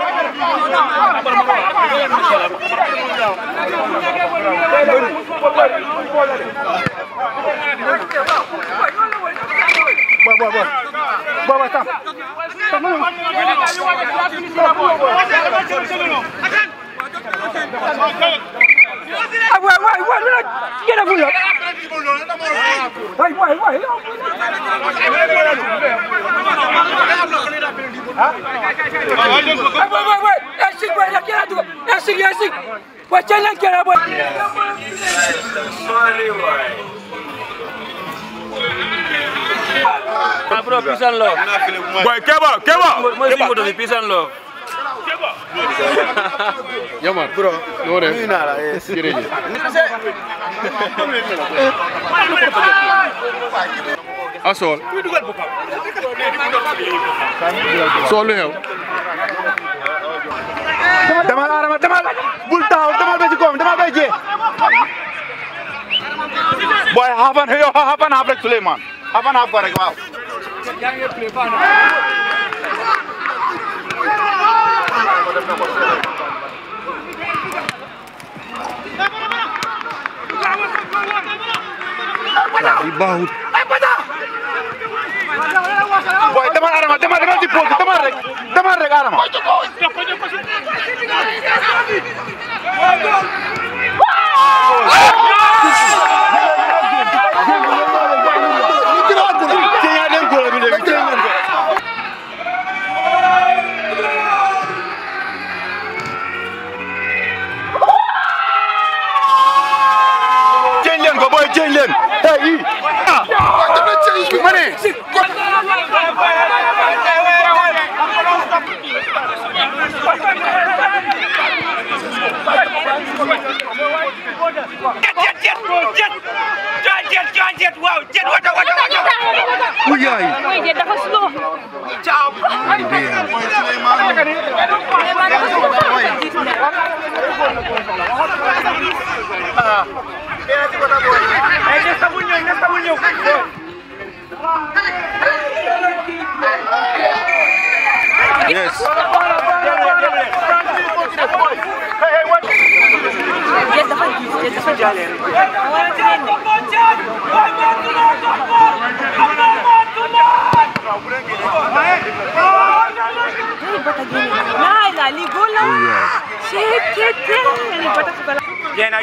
Boy, boy, boy. Boy, boy, stop. Stop. Ah, boy, boy, boy, look. Get up, look. Boy, boy, boy. Ah, boy, boy, boy. Esik, boy, nak kira tu. Esik, esik. Boy, jangan kira, boy. Ah, bro, peace and love. Boy, Keba, Keba. Mooy suñu moto bi, peace and love. Yaman, bro. Noo def? Nuyu naa la. Jërëjëf. Asol. Sol lu xew. Demal Adama, demal. Bul taxaw, demal ba ci koom, demal ba jee. Boy, half and yo, half and half rek Souleymane. Half and half ko rek waaw. Di baaxut. Boy, demal Adama, demal demal ci pause, demal rek. Demal rek Adama. Change leen ko boy, change leen. Hey, yi. Ah. Ma ne. Uy, yaay. Uy, dia dafa slow. Ciao. Yes. Dia dafa gis, dia dafa jale. Nah, lah, li bola. Shit, shit, shit. Ni bata ko pala. Jena,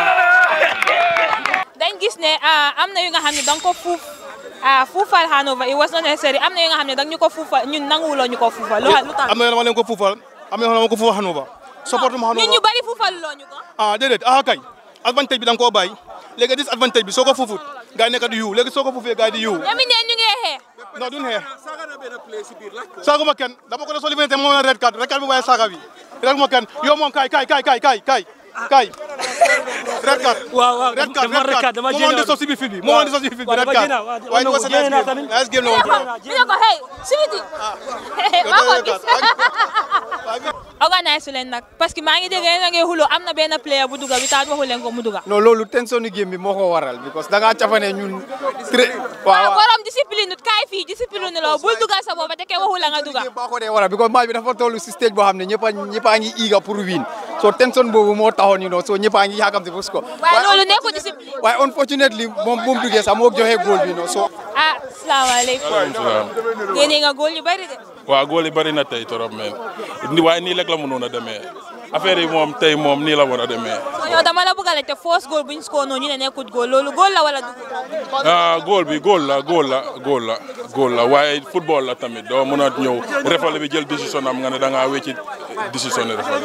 dañ gis ne ah, am na yu nga xam ne da nga ko fuuf ah, fuufal Hanover it was not necessary am na yu nga xam ne da nga ñu ko fuufal ñun nanguwuloo ñu ko fuufal lu lu tax am na yoo xam ne ko fuufal am na yoo xam ne ko fuufal Hanover support ma ñun Hanover ñu bari fuufal loo ñu ko ah déedéet ah kay advantage bi da nga koo bàyyi léegi disadvantage bi soo ko fuufut gars yi nekk di yiw léegi soo ko fuufee gars yi di yiw ñami neen ñu ngi xeex non duñ xeex saaguma kenn dama ko ne soo limité moom la red card red card bi waaye saaga bi saaguma kenn yow moom kay kay kay kay kay kay kay red card waaw waaw red card dama red card dama moo di sos si biir fil bi moo di sos si biir fil bi red card waaye du ko sa nice game nice game la woon ñu ne ko hey sibiti maa ko gis organise leen nag parce que maa ngi dégg yéen a ngi xuloo am na benn player bu duga bi taat waxu leen ko mu duga non loolu tension ni game bi moo ko waral because da ngaa cafane ñun très waaw borom discipline nut kaay fii discipline loo bul dugal sa booba te ke waxu la nga duga baa ko dee waral because match bi dafa toll si stage boo xam ne ñëpp a ñëpp a ngi eager pour win so tension boobu moo taxoon you know so ñëpp a ngi yaakamte pour score waaye loolu nekkul discipline waaye unfortunately moom bu mu duggee sax moo joxe goal bi no so ah salaamaaleykum génne nga góol yu bari de waaw góol yi bari na tey trop mais ni waaye nii rek la mënoon a demee affaire yi moom tey moom nii la war a demee. so yow dama la bëgg a laajte force góol buñ score noonu ñu ne nekkut góol loolu góol la wala dugg ah góol bi góol la góol la góol la góol la waaye football la tamit doo mën a ñëw refale bi jël décision am nga ne da ngaa wécci décision ne refale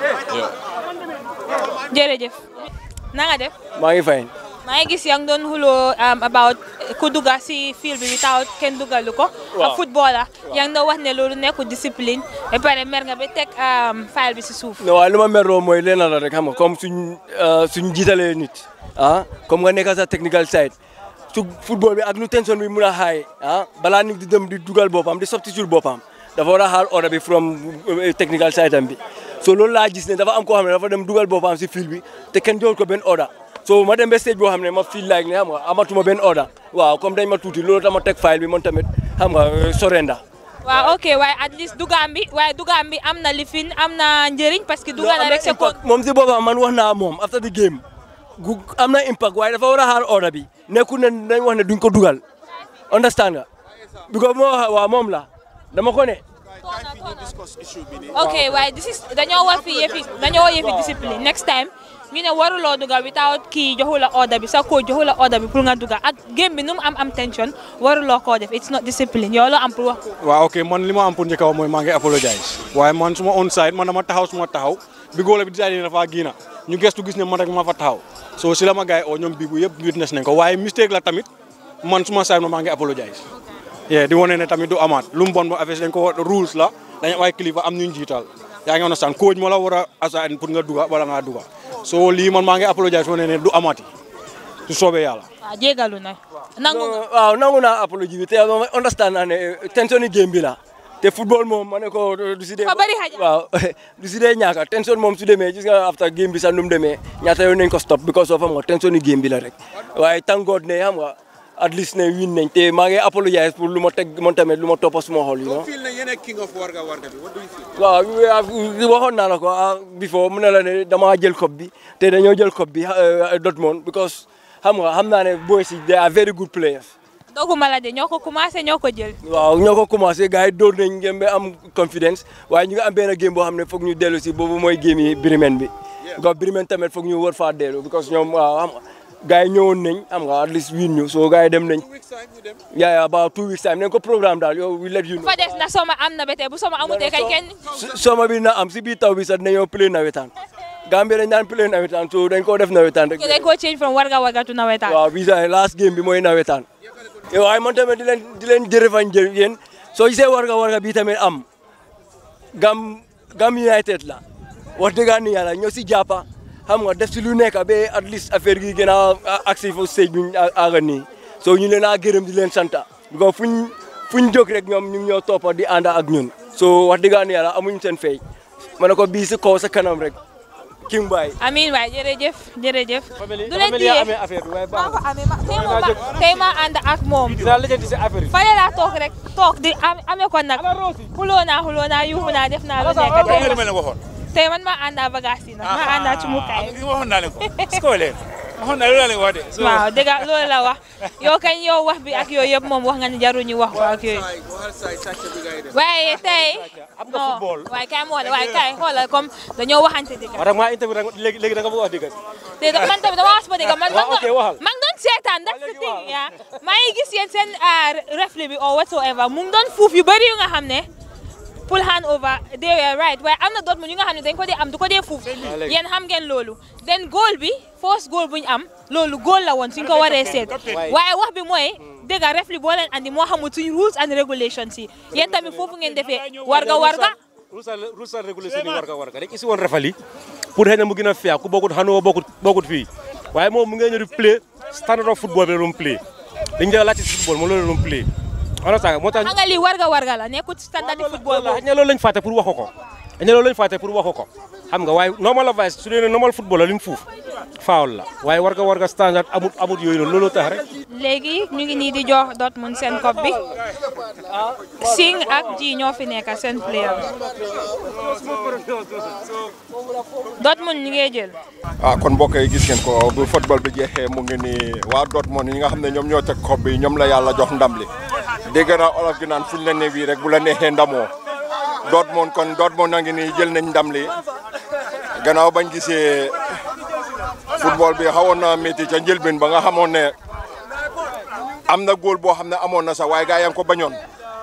jërëjëf na nga def maa ngi fay. maa ngi gis yaa ngi doon xuloo um, about ku dugga si field bi without kenn dugalu ko Waaw. ak footballer yaa ngi doon wax ne loolu nekkul discipline ba pare mer nga ba teg um, file bi si suuf non waaye lu ma merloo mooy lenn la rek xam nga comme suñ suñ jiitalee nit ah comme nga nekk sa technical side su football bi ak nu tension bi mun a xaay ah balaa nit di dem di dugal boppam di substitute boppam dafa war a xaar order bi from eh, technical side am bi so loolu laa gis ne dafa am koo xam ne dafa dem dugal boppam si field bi te kenn joxul ko benn order so ma dem ba stage boo xam ne ma feel like ne xam nga amatuma benn order waaw comme dañ ma tuuti loolu tax ma teg file bi man tamit xam nga eh, surrender waaw ok waaye at least dugaam bi waaye dugaam bi am na lifin am na njëriñ parce que duga na rek c'est kon moom si boppam man wax naa moom after the game gu am na impact waaye dafa war a xaar order bi nekkul ne dañ wax ne duñ ko dugal understand nga because moo wax waaw moom la dama ko ne ok waaye this is dañoo war fi yëfi dañoo war yëfi discipline next time ñu ne waruloo duga without kii joxu la order bi sa coach joxu la order bi pour nga duga ak game bi nu mu am am tension waruloo koo def it's not discipline yow loo am pour wax ko waaw ok man li ma am pour njëkk a wax mooy maa ngi apologize waaye man suma on side man dama taxaw suma taxaw bi góole bi décidé dafa giina ñu gestu gis ne man rek ma fa taxaw so si la ma gars yi oo ñoom bii bu yëpp witness nañ ko waaye mistake la tamit man suma side ma maa ngi apologize yeah di wane ne tamit du amaat lu mu bon ba affaire dañ ko rules la dañ am ay kilifa am ñu jiital yaa ngi understand coach moo la war a assign pour nga duga wala ngaa duga so lii man maa ngi apologize wane ne du amaati su soobee yàlla waaw jégalu na nangu nga waaw nangu naa apology bi te ma understand naa ne tension yi game bi la te football moom ma ne ko du si dee Dafa bari xaja. waaw du si dee ñaaka tension moom su demee gis nga after game bi sax nu mu demee ñaata yoon nañ ko stop because of xam nga tension yi game bi la rek waaye thank God ne xam nga at least ne win nañ te maa ngi apologize pour lu ma teg man tamit lu ma toppa suma xol yi no feel na yéen king of warga warga bi what do you feel waaw we- waxoon naa la ko ah before mu ne la ne damaa jël coupe bi te dañoo jël coupe bi ah, Dortmund because xam nga xam naa ne boys yi they are very good players doguma la de ñoo ko commencé ñoo ko jël waaw ñoo ko commencé gars yi dóor nañ ngeen ba am confidence waaye ñu ngi am benn game boo xam ne foog ñu dellu si boobu mooy game yi Bremen bi because Bremen tamit foog ñu war faa dellu because ñoom waaw xam nga gars yi ñëwoon nañ xam nga at least win ñu so gars yi dem nañ yaa yaa about two weeks time nañ ko programme daal yow we let you know fa des na soma am na ba tey bu soma amutee kañ kenn soma bi na am si biir taw bi sax dañoo play nawetaan Gambie dañ daan play nawetaan so dañ koo def nawetaan rek dañ ko change from warga warga to nawetaan waaw bii sax last game bi mooy nawetaan waaye man tamit di leen di leen jërëfañ jër yéen soo gisee warga warga bii tamit am gam gam United la wax dëgg yàlla ñoo si jàppa xam nga def si lu nekk ba at least affaire gi gën a agsi fo stage bi ñu àgga nii so ñu leen a gërëm di leen santa because fuñ fuñ jóg rek ñoom ñu ngi ñoo toppa di ànd ak ñun so wax dëgg yàlla amuñ seen fay ma ne ko bii si kaw sa kanam rek King Baye amiin waay jërëjëf jërëjëf du leen famille yaa téye amee affaire bi waaye maa ko amee ma tey ma tey ma ànd ak moom dinaa lijjanti si affaire yi fale laa toog rek toog di am amee ko nag xuloo naa xuloo naa yuuxu naa def naa lu nekk tey li ma leen waxoon tey man maa àndaa bagage yi nag maa àndaa ci mukaay waxoon naa leen ko su ko leen waxoon naa loolu laa leen wax de so waaw dëgg loolu la wax yow kañ yow wax bi ak yooyu yëpp moom wax nga ni jaruñu wax ko ak yooyu waaye tey non waaye kay moo waaye kay xoolal comme dañoo waxante dëgg waaw maa interview rek léegi léegi da nga bëgg a wax dëgg te da- man tamit dama wax sama dëgg man waaw ok waxal man doon seetaan that's the thing yaa maa ngi gis yéen seen refli bi or whatsoever mu ngi doon fuuf yu bëri yu nga xam ne pour hand over they were right waaye am na Dortmund yu nga xam ne dañ ko dee am du ko dee fuuf léegi. yéen xam ngeen loolu then goal bi first goal bu ñu am loolu goal la woon suñ ko waree seet waaye wax bi mooy dégg nga ref li boo leen andi moo xamul suñu rules and regulations yi yéen tamit foofu ngeen defee warga warga rules and regulations yi warga warga rek isi woon refali pour xëy na mu gën a fiyaa ku bokkut xanoo bokkut bokkut fii waaye moom mu ngeen ñëw di play standard of football bi la doon play dañu dee laajte si football moom loolu la doon play on a moo tax xam nga lii warga warga la nekkut standard di football xëy na loolu lañ fàtte pour waxu ko xëy na loolu lañ fàtte pour waxu ko xam nga waaye normal advice su dee ne normal football la li mu fuuf faawul la waaye warga warga standard amut amut yooyu noonu looloo tax rek léegi ñu ngi nii di jox Dortmund seen cop bi Sing ak ji ñoo fi nekk seen player Dortmund ñu ngi jël ah kon mbokk yi gis ngeen ko bu football bi jeexee mu ngi ni waa Dortmund yi nga xam ne ñoom ñoo teg xob bi ñoom la yàlla jox ndam li dégg naa olof gi naan fuñ la ne bii rek bu la neexee ndamoo Dortmund kon Dortmund a ngi nii jël nañ ndam li gannaaw bañ gisee football bi xawoon na métti ca njëlbeen ba nga xamoon ne am na góol boo xam ne amoon na sax waaye gaa yaa ngi ko bañoon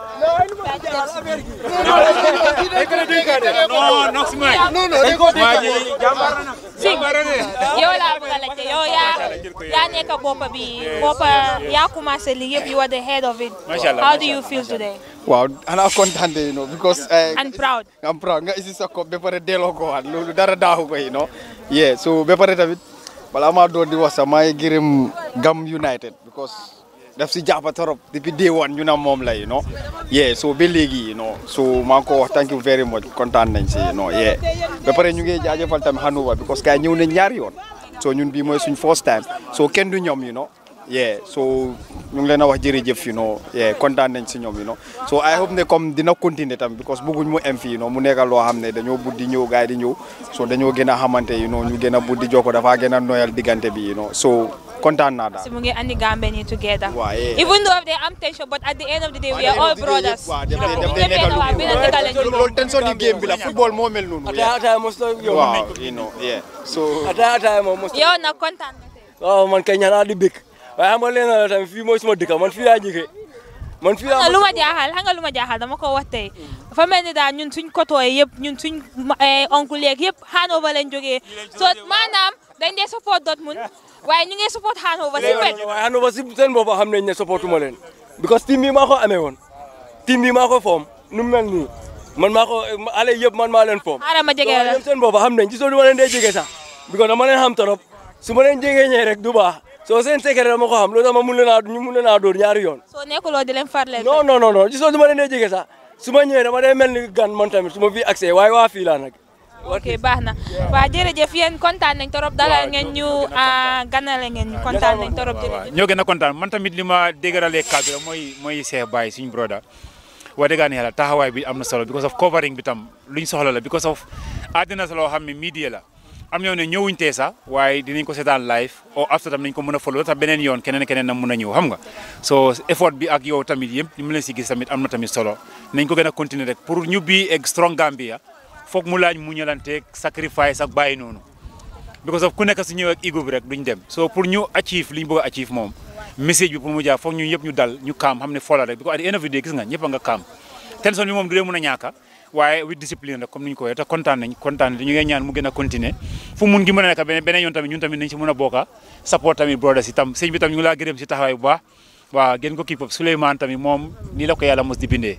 Sing yow laa bëgg a laajte yow yaa yaa nekk boppa bi boppa yaa commencé li yëpp you are the head of it how do you feel today waaw xanaa kontaan de you know because eh, and proud I'm proud nga isi sa ko ba pare delloo ko waat loolu dara daaxu ko you know yeah so ba pare tamit balaa maa doon di wax sax maa ngi gërëm Gam United because daf si jàppa torop depuis day one ñu na moom la you know yeah so ba léegi you know so maa ngi ko wax thank you very much kontaan nañ si you know yeah ba pare ñu ngi jaajëfal tamit Hanover because gars yi ñëw nañ ñaari yoon so ñun bii mooy suñ first time so kenn du ñoom you know yeah so ñu ngi leen a wax jërëjëf you know yeah kontaan nañ si ñoom you know so I hope ne comme dina continuer tam because bëgguñ mu em fii you know mu nekk loo xam ne dañoo buddi ñëw gars yi di ñëw so dañoo gën a xamante you know ñu gën a buddi jokko dafa gën a noyal diggante bi you know so kontaan naa daal si mu ngi andi Gambia nii together Waaw, yeah. even though they am tension but at the end of the day we are all brothers waaw def def ñu def ngi benn waa benn dëkk lañ jógee. loolu tension di game bi la football moo mel noonu Ataya ataya mos la yow. waaw you know yeah so Ataya ataya moom mos. yow nag kontaan nga waaw man kay ñaanaa di bëgg waaye xam nga leen la tamit fii mooy suma dëkk man fii laa jógee man fii laa xam nga lu ma jaaxal xam nga lu ma jaaxal dama ko wax tey dafa mel ni daal ñun suñ kotooy yëpp ñun suñ oncle yeeg yëpp Hanover lañ jógee so maanaam dañ dee support Dortmund waaye ñu ngi support Hanover si wet waaye Hanover si seen bopp xam nañ ne supportuma leen because team bi maa ko amee woon team bi maa ko foom nu mu mel nii man maa ko ale yëpp man maa leen foom xaaral ma jege la ñoom seen bopp xam nañ gisoo du ma leen dee jege sax because dama leen xam torop su ma leen jegee ñee rek du baax soo seen secret dama ko xam loolu tax ma mun leen a ñu mun leen a dóor ñaari yoon soo nekkuloo di leen farle non non non non gisoo du ma leen dee jege sax su ma ñëwee dama dee mel ni gan man tamit su ma fi accès waaye waa fii laa nag ok baax na waa jërëjëf yéen kontaan nañ torop dalal ngeen ñu ah, ganale ngeen ñu kontaan nañ torop jërëjëf ñoo gën a kontaan man tamit li ma déggaralee kàddu la mooy mooy Cheikh Baye suñu broda wax dëgg yàlla taxawaay bi am na solo because of covering bi tam luñ soxla la because of àddina sa loo xam ne media la am ñoo ne ñëwuñ tee sax waaye dinañ ko seetaan live o after tam nañ ko mën a follow tax beneen yoon keneen keneen na mën a ñëw xam nga so effort bi ak yow tamit yëpp ñu mu leen si gis tamit am na tamit solo nañ ko gën a continuer rek pour ñu bi egg strong Gambia foog mu laaj mu ñalanteeg sacrifice ak bàyyi noonu because of ku nekk su ñëw ak ego bi rek duñ dem so pour ñu achieve li ñu bëgg a achieve moom message bi pour mu jaar foog ñu yëpp ñu dal ñu kaam xam ne fola rek because at the end of the day gis nga ñëpp a nga kaam tension bi moom du dee mën a ñaaka waaye with discipline rek comme ni ñu ko waxee te kontaan nañ kontaan nañ ñu ngi ñaan mu gën a continuer fu mun gi mën a nekk beneen beneen yoon tamit ñun tamit nañ si mën a bokka support tamit brothers si tam sëñ bi tam ñu ngi laa gërëm si taxawaay bu baax waaw gën ko keep up Souleymane tamit moom nii la ko yàlla mos di bindee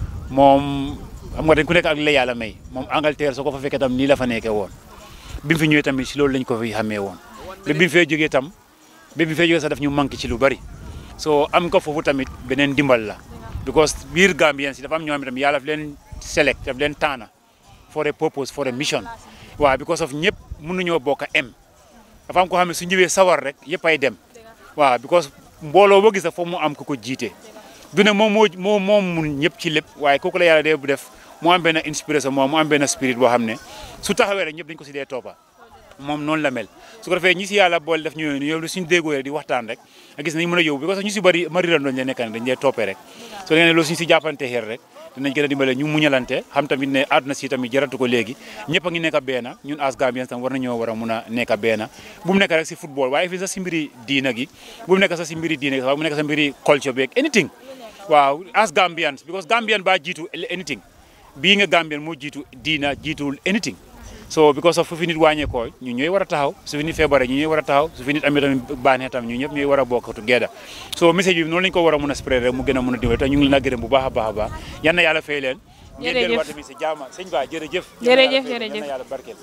moom xam nga dañ ku nekk ak li la yàlla may moom Angleterre soo ko fa fekkee tam nii la fa nekkee woon bi mu fi ñëwee tamit si loolu lañ ko fi xamee woon ba bi mu fee jógee tam ba bi mu fee jógee sax daf ñu manqué ci lu bari so am ko foofu tamit beneen dimbal la because biir Gambien si dafa am ñoo xam ne tamit yàlla daf leen select daf leen taana for a purpose for a mission waaw because of ñëpp mënuñoo bokk a em dafa am ko xam ne su ñëwee sawar rek yëpp ay dem waaw because mbooloo boo gis sax foog mu am ku ko jiite du ne moom moo moo moom mun ñëpp ci lépp waaye kooku la yàlla dee bu def mu am benn inspiration moom mu am benn spirit boo xam ne su taxawee rek ñëpp dañ ko si dee toppa moom noonu la mel su ko defee ñi si yàlla boole def ñu yow suñu déggoo rek di waxtaan rek nga gis nañ mën a yóbbu because ñu si bëri ma riran doon la nekk dañ dee toppee rek so da nga ne loolu suñu si jàppante xeer rek dinañ gën a dimbale ñu muñalante xam tamit ne àdduna si tamit jaratu ko léegi ñëpp a ngi nekk benn ñun as Gambiens tam war nañoo war a mun a nekk benn bu mu nekk rek si football waaye fii sax si mbiri diina gi bu mu nekk sax si mbiri diina gi waaye bu mu nekk sa mbiri culture beeg anything waaw as Gambians because Gambian ba jiitu anything bii nga Gambian moo jiitu diina jiituwul anything so because of fu fi nit wàññeekoo ñu ñooy war a taxaw su fi nit feebaree ñu ñooy war a taxaw su fi nit amee tamit baaxee tam ñu ñëpp ñooy war a bokk together so message bi noonu lañu ko war a mun a spread rek mu gën a mun a dimbali te ñu ngi leen a gërëm bu baax a baax a baax yal na yàlla fay leen ngeen Jërëjëf. delluwaat tamit si jaama sëñ Ba jërëjëf Jërëjëf, Yal na jërëjëf. yàlla barkeel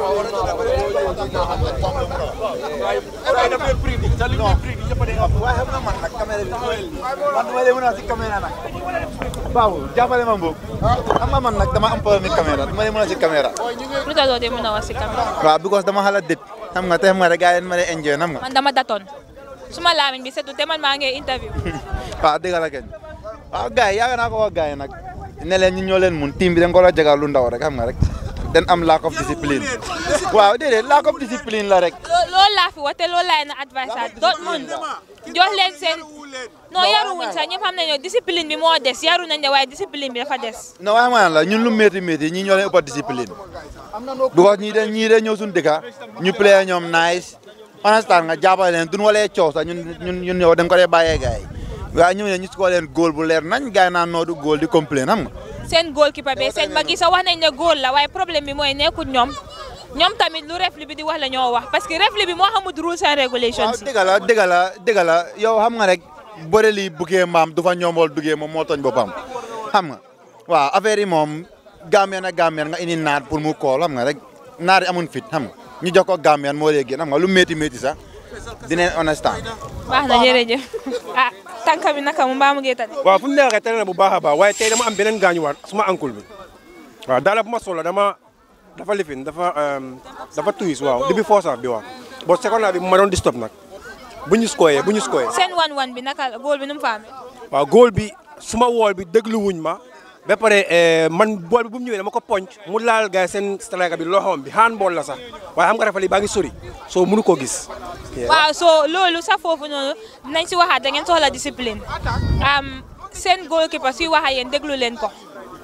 Bawo jàppale ma mbokk xam nga man nag dama am problème caméra dama lay mën a si caméra lu tax doo dee mën a wax si caméra waaw because dama xala dét xam nga te xam nga rek gars yi ma lay enjoy xam nga man dama datoon suma laamiñ bi setu te man maa ngi interview waaw dëgg la kenn waaw gars yi yaaga naa ko wax gars yi nag ne leen ñu ñoo leen mun team bi dañ ko la jagal lu ndaw rek xam nga rek den am lack of discipline waaw déedéet lack of discipline la rek Loo- loolu laa fi wax te loolu laay na advice at Dortmund jox leen seen non yaruwuñ sax ñëpp xam nañu discipline bi moo des yaru nañ de waaye discipline bi dafa des non waaye ma la ñun lu métti métti ñii ñoo leen ëpp discipline because ñii de ñii de ñëw suñu dëkka ñu play ñoom nice understand nga jàppale leen duñ walee coow sax ñun ñun ñun yow dañ ko dee bàyyee gars yi waaye ñëw ne ñu score leen góol bu leer nañ gars yi naan noo du góol di complain xam nga seen goalkeeper bi seen mag yi sax wax nañ ne góol la waaye problème bi mooy nekkul ñoom ñoom tamit lu refli bi di wax la ñoo wax parce que refli bi moo xamul rules and regulations yi dëgg la dëgg la dëgg la yow xam nga rek bëre lii buggee mbaam du fa ñoomol duggee moom moo tooñ boppam xam nga waaw affaire yi moom Gambien ak Gambien nga indi naat pour mu kool xam nga rek naar yi amun fit xam nga ñu jox ko Gambien moo lay génn xam nga lu métti métti sax dinañ understand baax na jërëjëf ah tànka bi naka mu mbaa mu ngi tane waaw fu mu neexee tane na bu baax a baax waaye tey dama am beneen gaañuwaat suma ankul bi waaw daala bu ma solo dama dafa lifin dafa um, dafa tuis waaw depuis foosaaf bi waaw bon seconde bi ma doon di stop nag bu ñu skoyee bu ñu skoyee seen wan wan bi naka la góol bi nu mu fa amee waaw góol bi suma wool bi déglu wuñ ma ba pare eh, man bool bi bu mu ñëwee dama ko ponc mu laal gars yi seen striker bi loxoom bi handball la sax waaye xam nga rafet yi baa ngi sori soo mënu koo gis. waaw so loolu sax foofu noonu nañ si waxaat da ngeen soxla discipline am seen goalkeeper suy wax ak yéen déglu leen ko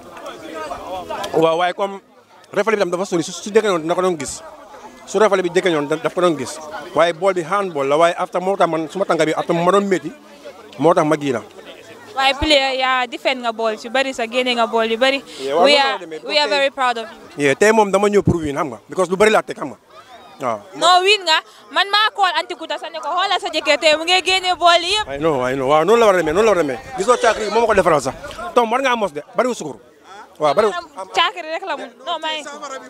waaw waaye comme refale bi tam dafa sori su su jëkkee noonu dina ko doon gis su refale bi jëkkee noonu daf ko doon gis waaye bool bi handball la waaye after moo tax man suma tànka bi after ma doon métti moo tax ma gii la waaye player yaa defend nga bool yu bëri sa génne nga bool yu bëri Yeah, waaw we noonu la are demee. we are very proud of you yee tey moom dama ñëw pour win xam nga because lu bëri laa teg xam nga waaw non win nga man maa call antikuta sa ne ko xoolal sa jëkkër tey mu ngi génne bool yëpp ay non ay non waaw noonu la war a demee noonu la war a demee gisoo caakri moo ma ko defaral sax tom war ngaa mos de bariwul sukur waaw bariwul caakiri rek la mu non may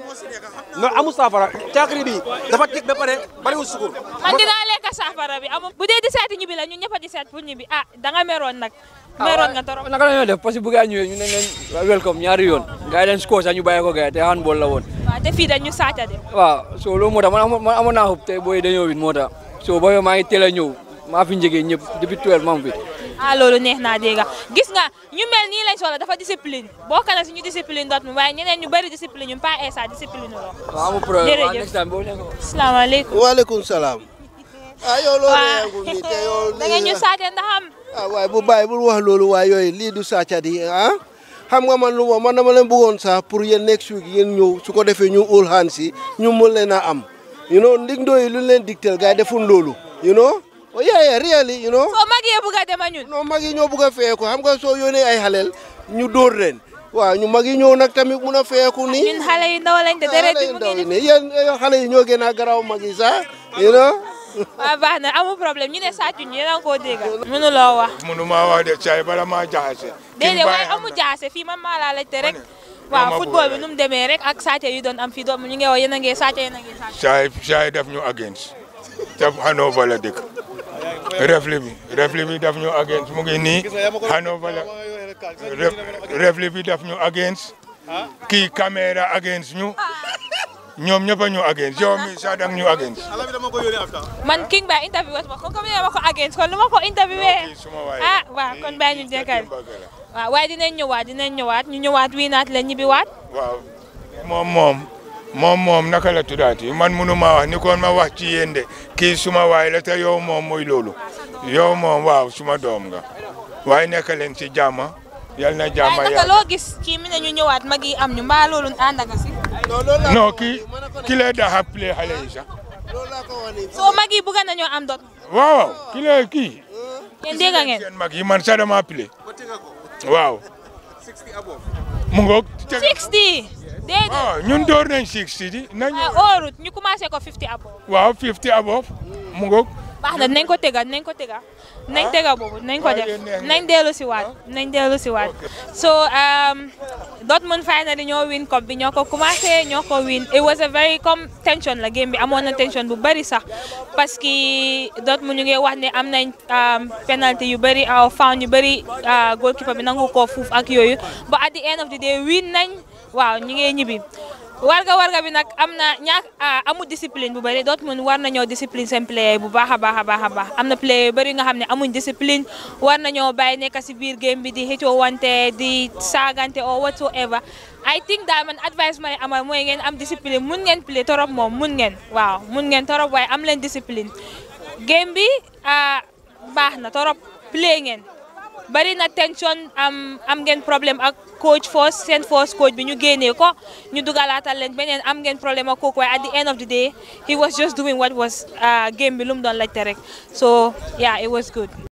non amul saafara caakri bi dafa tig ba pare bariwul sukur man dinaa lekk saafara bi amul bu dee di seeti ñibbi la ñun ñëpp a di seet pour ñibbi ah da nga meroon nag meroon nga torop naka la ñoo def parce que bu gaa ñëwee ñu ne leen welcome ñaari yoon gars yi leen score sax ñu bàyyi ko gars yi te handball la woon waaw te fii dañu saaca de waaw so loolu moo tax man amoon man amoon naa xub te booy dañoo win moo tax so booy maa ngi teel a ñëw maa fi njëgee ñëpp depuis 12 maa ngi fi ah loolu neex naa dégg gis nga ñu mel nii lañ soxla dafa discipline bokk na si ñu discipline dot mi waaye ñeneen ñu bëri discipline ñu pas esa discipline loo waaw amul problème waaw jërëjëf next time boo nekk asalaamaaleykum waaleykum salaam. ah yow loolu waaw yàggul nii te yow. da ngeen ñu saace ndax am ah waaye bu bàyyi bul wax loolu waaye yooyu lii du sàcca di ah. xam nga man lu ma man dama leen bëggoon sax pour yéen next week yéen ñëw su ko defee ñu ul xaan si ñu mën leen a am. you know ndig ndooyi lu leen digteel gars yi deful loolu. you know oh yeah yeah really you know. soo mag yee bugg a dem a ñun non mag yi ñoo bugg a feeku xam nga soo yónnee ay xaleel ñu dóor leen. waaw ñu mag yi ñëw nag tamit mun a feeku nii. ñun xale yu ndaw lañ te deret bi mu ngi ne yéen xale yi ñoo gën a garaaw mag yi sax you know. waaw baax na amul problème ñu ne sàccu ñu yéen a ngi koo dégg mënuloo wax mënuma wax de caay bala maa jaxase. déedéet waaye amul jaase fii man maa laa laajte rek waaw ma football bi bëgg nu mu demee rek ak sàcce yu doon am fii doom ñu ngi wax yéen a ngi sàcce yéen a ngi sàcce caay caay daf ñu against te Hanover la dëkk refli bi refli bi daf ñu against mu ngi nii Hanover la ref refli bi daf ñu against kii caméra against ñu ñoom ñëpp a ñu against yow mi sax dang ñu against man king ba interview wat ma kon comme ne ma ko against kon lu ma ko interviewé ah waaw kon bàyyi ñu jekkal waaw waaye dinañ ñëwaat dinañ ñëwaat ñu ñëwaat wii naat la ñibbi waat waaw moom moom moom moom naka la tuddaati man munu ma wax ni kon ma wax ci yéen de kii suma waay la te yow moom mooy loolu yow moom waaw suma doom nga waaye nekk leen ci jàmm yal na jàmm waaye naka yàlla loo gis kii mi ne ñu ñëwaat mag yi am ñu mbaa loolu ànd nga si non kii ki lay daxa play xale yi sax soo mag yi bëgg nañoo am dot waaw ki lay kii yéen dégg ngeen seen mag yi man sax dama play waaw mu ngoog 60 déedéet ah ñun door nañ 60 di nañ óorut ñu commencé ko 50 above waaw 50 above mu ngoog baax na nañ ko tega nañ ko tega nañ tega boobu nañ ko def nañ dellu si waat nañ dellu si waat so um, Dortmund finally ñoo win cup bi ñoo ko commencé ñoo ko win it was a very comme tension la game bi amoon na tension bu bëri sax parce que Dortmund ñu ngi wax ne am nañ um, penalty yu bëri aw foul yu bëri uh, goalkeeper bi nangu ko fuuf ak yooyu but at the end of the day win nañ waaw ñu ngi ñibbi warga warga bi nag am na ñaak amul discipline bu bëri Dortmund war nañoo discipline seen player bu baax a baax a baax a baax am na player yu bëri nga xam ne amuñ discipline war nañoo bàyyi nekk si biir game bi di xëccoo wante di saagante or whatsoever I think daal man advice may amal mooy ngeen am discipline mun ngeen play torop moom mun ngeen waaw mun ngeen torop waaye am leen discipline game bi baax na torop play ngeen bari na tension am am ngeen problème ak coach force seen force coach bi ñu génnee ko ñu dugalaatal leen beneen am ngeen problème ak kooku waaye at the end of the day he was just doing what was game bi lu mu doon laajte rek so yeah it was good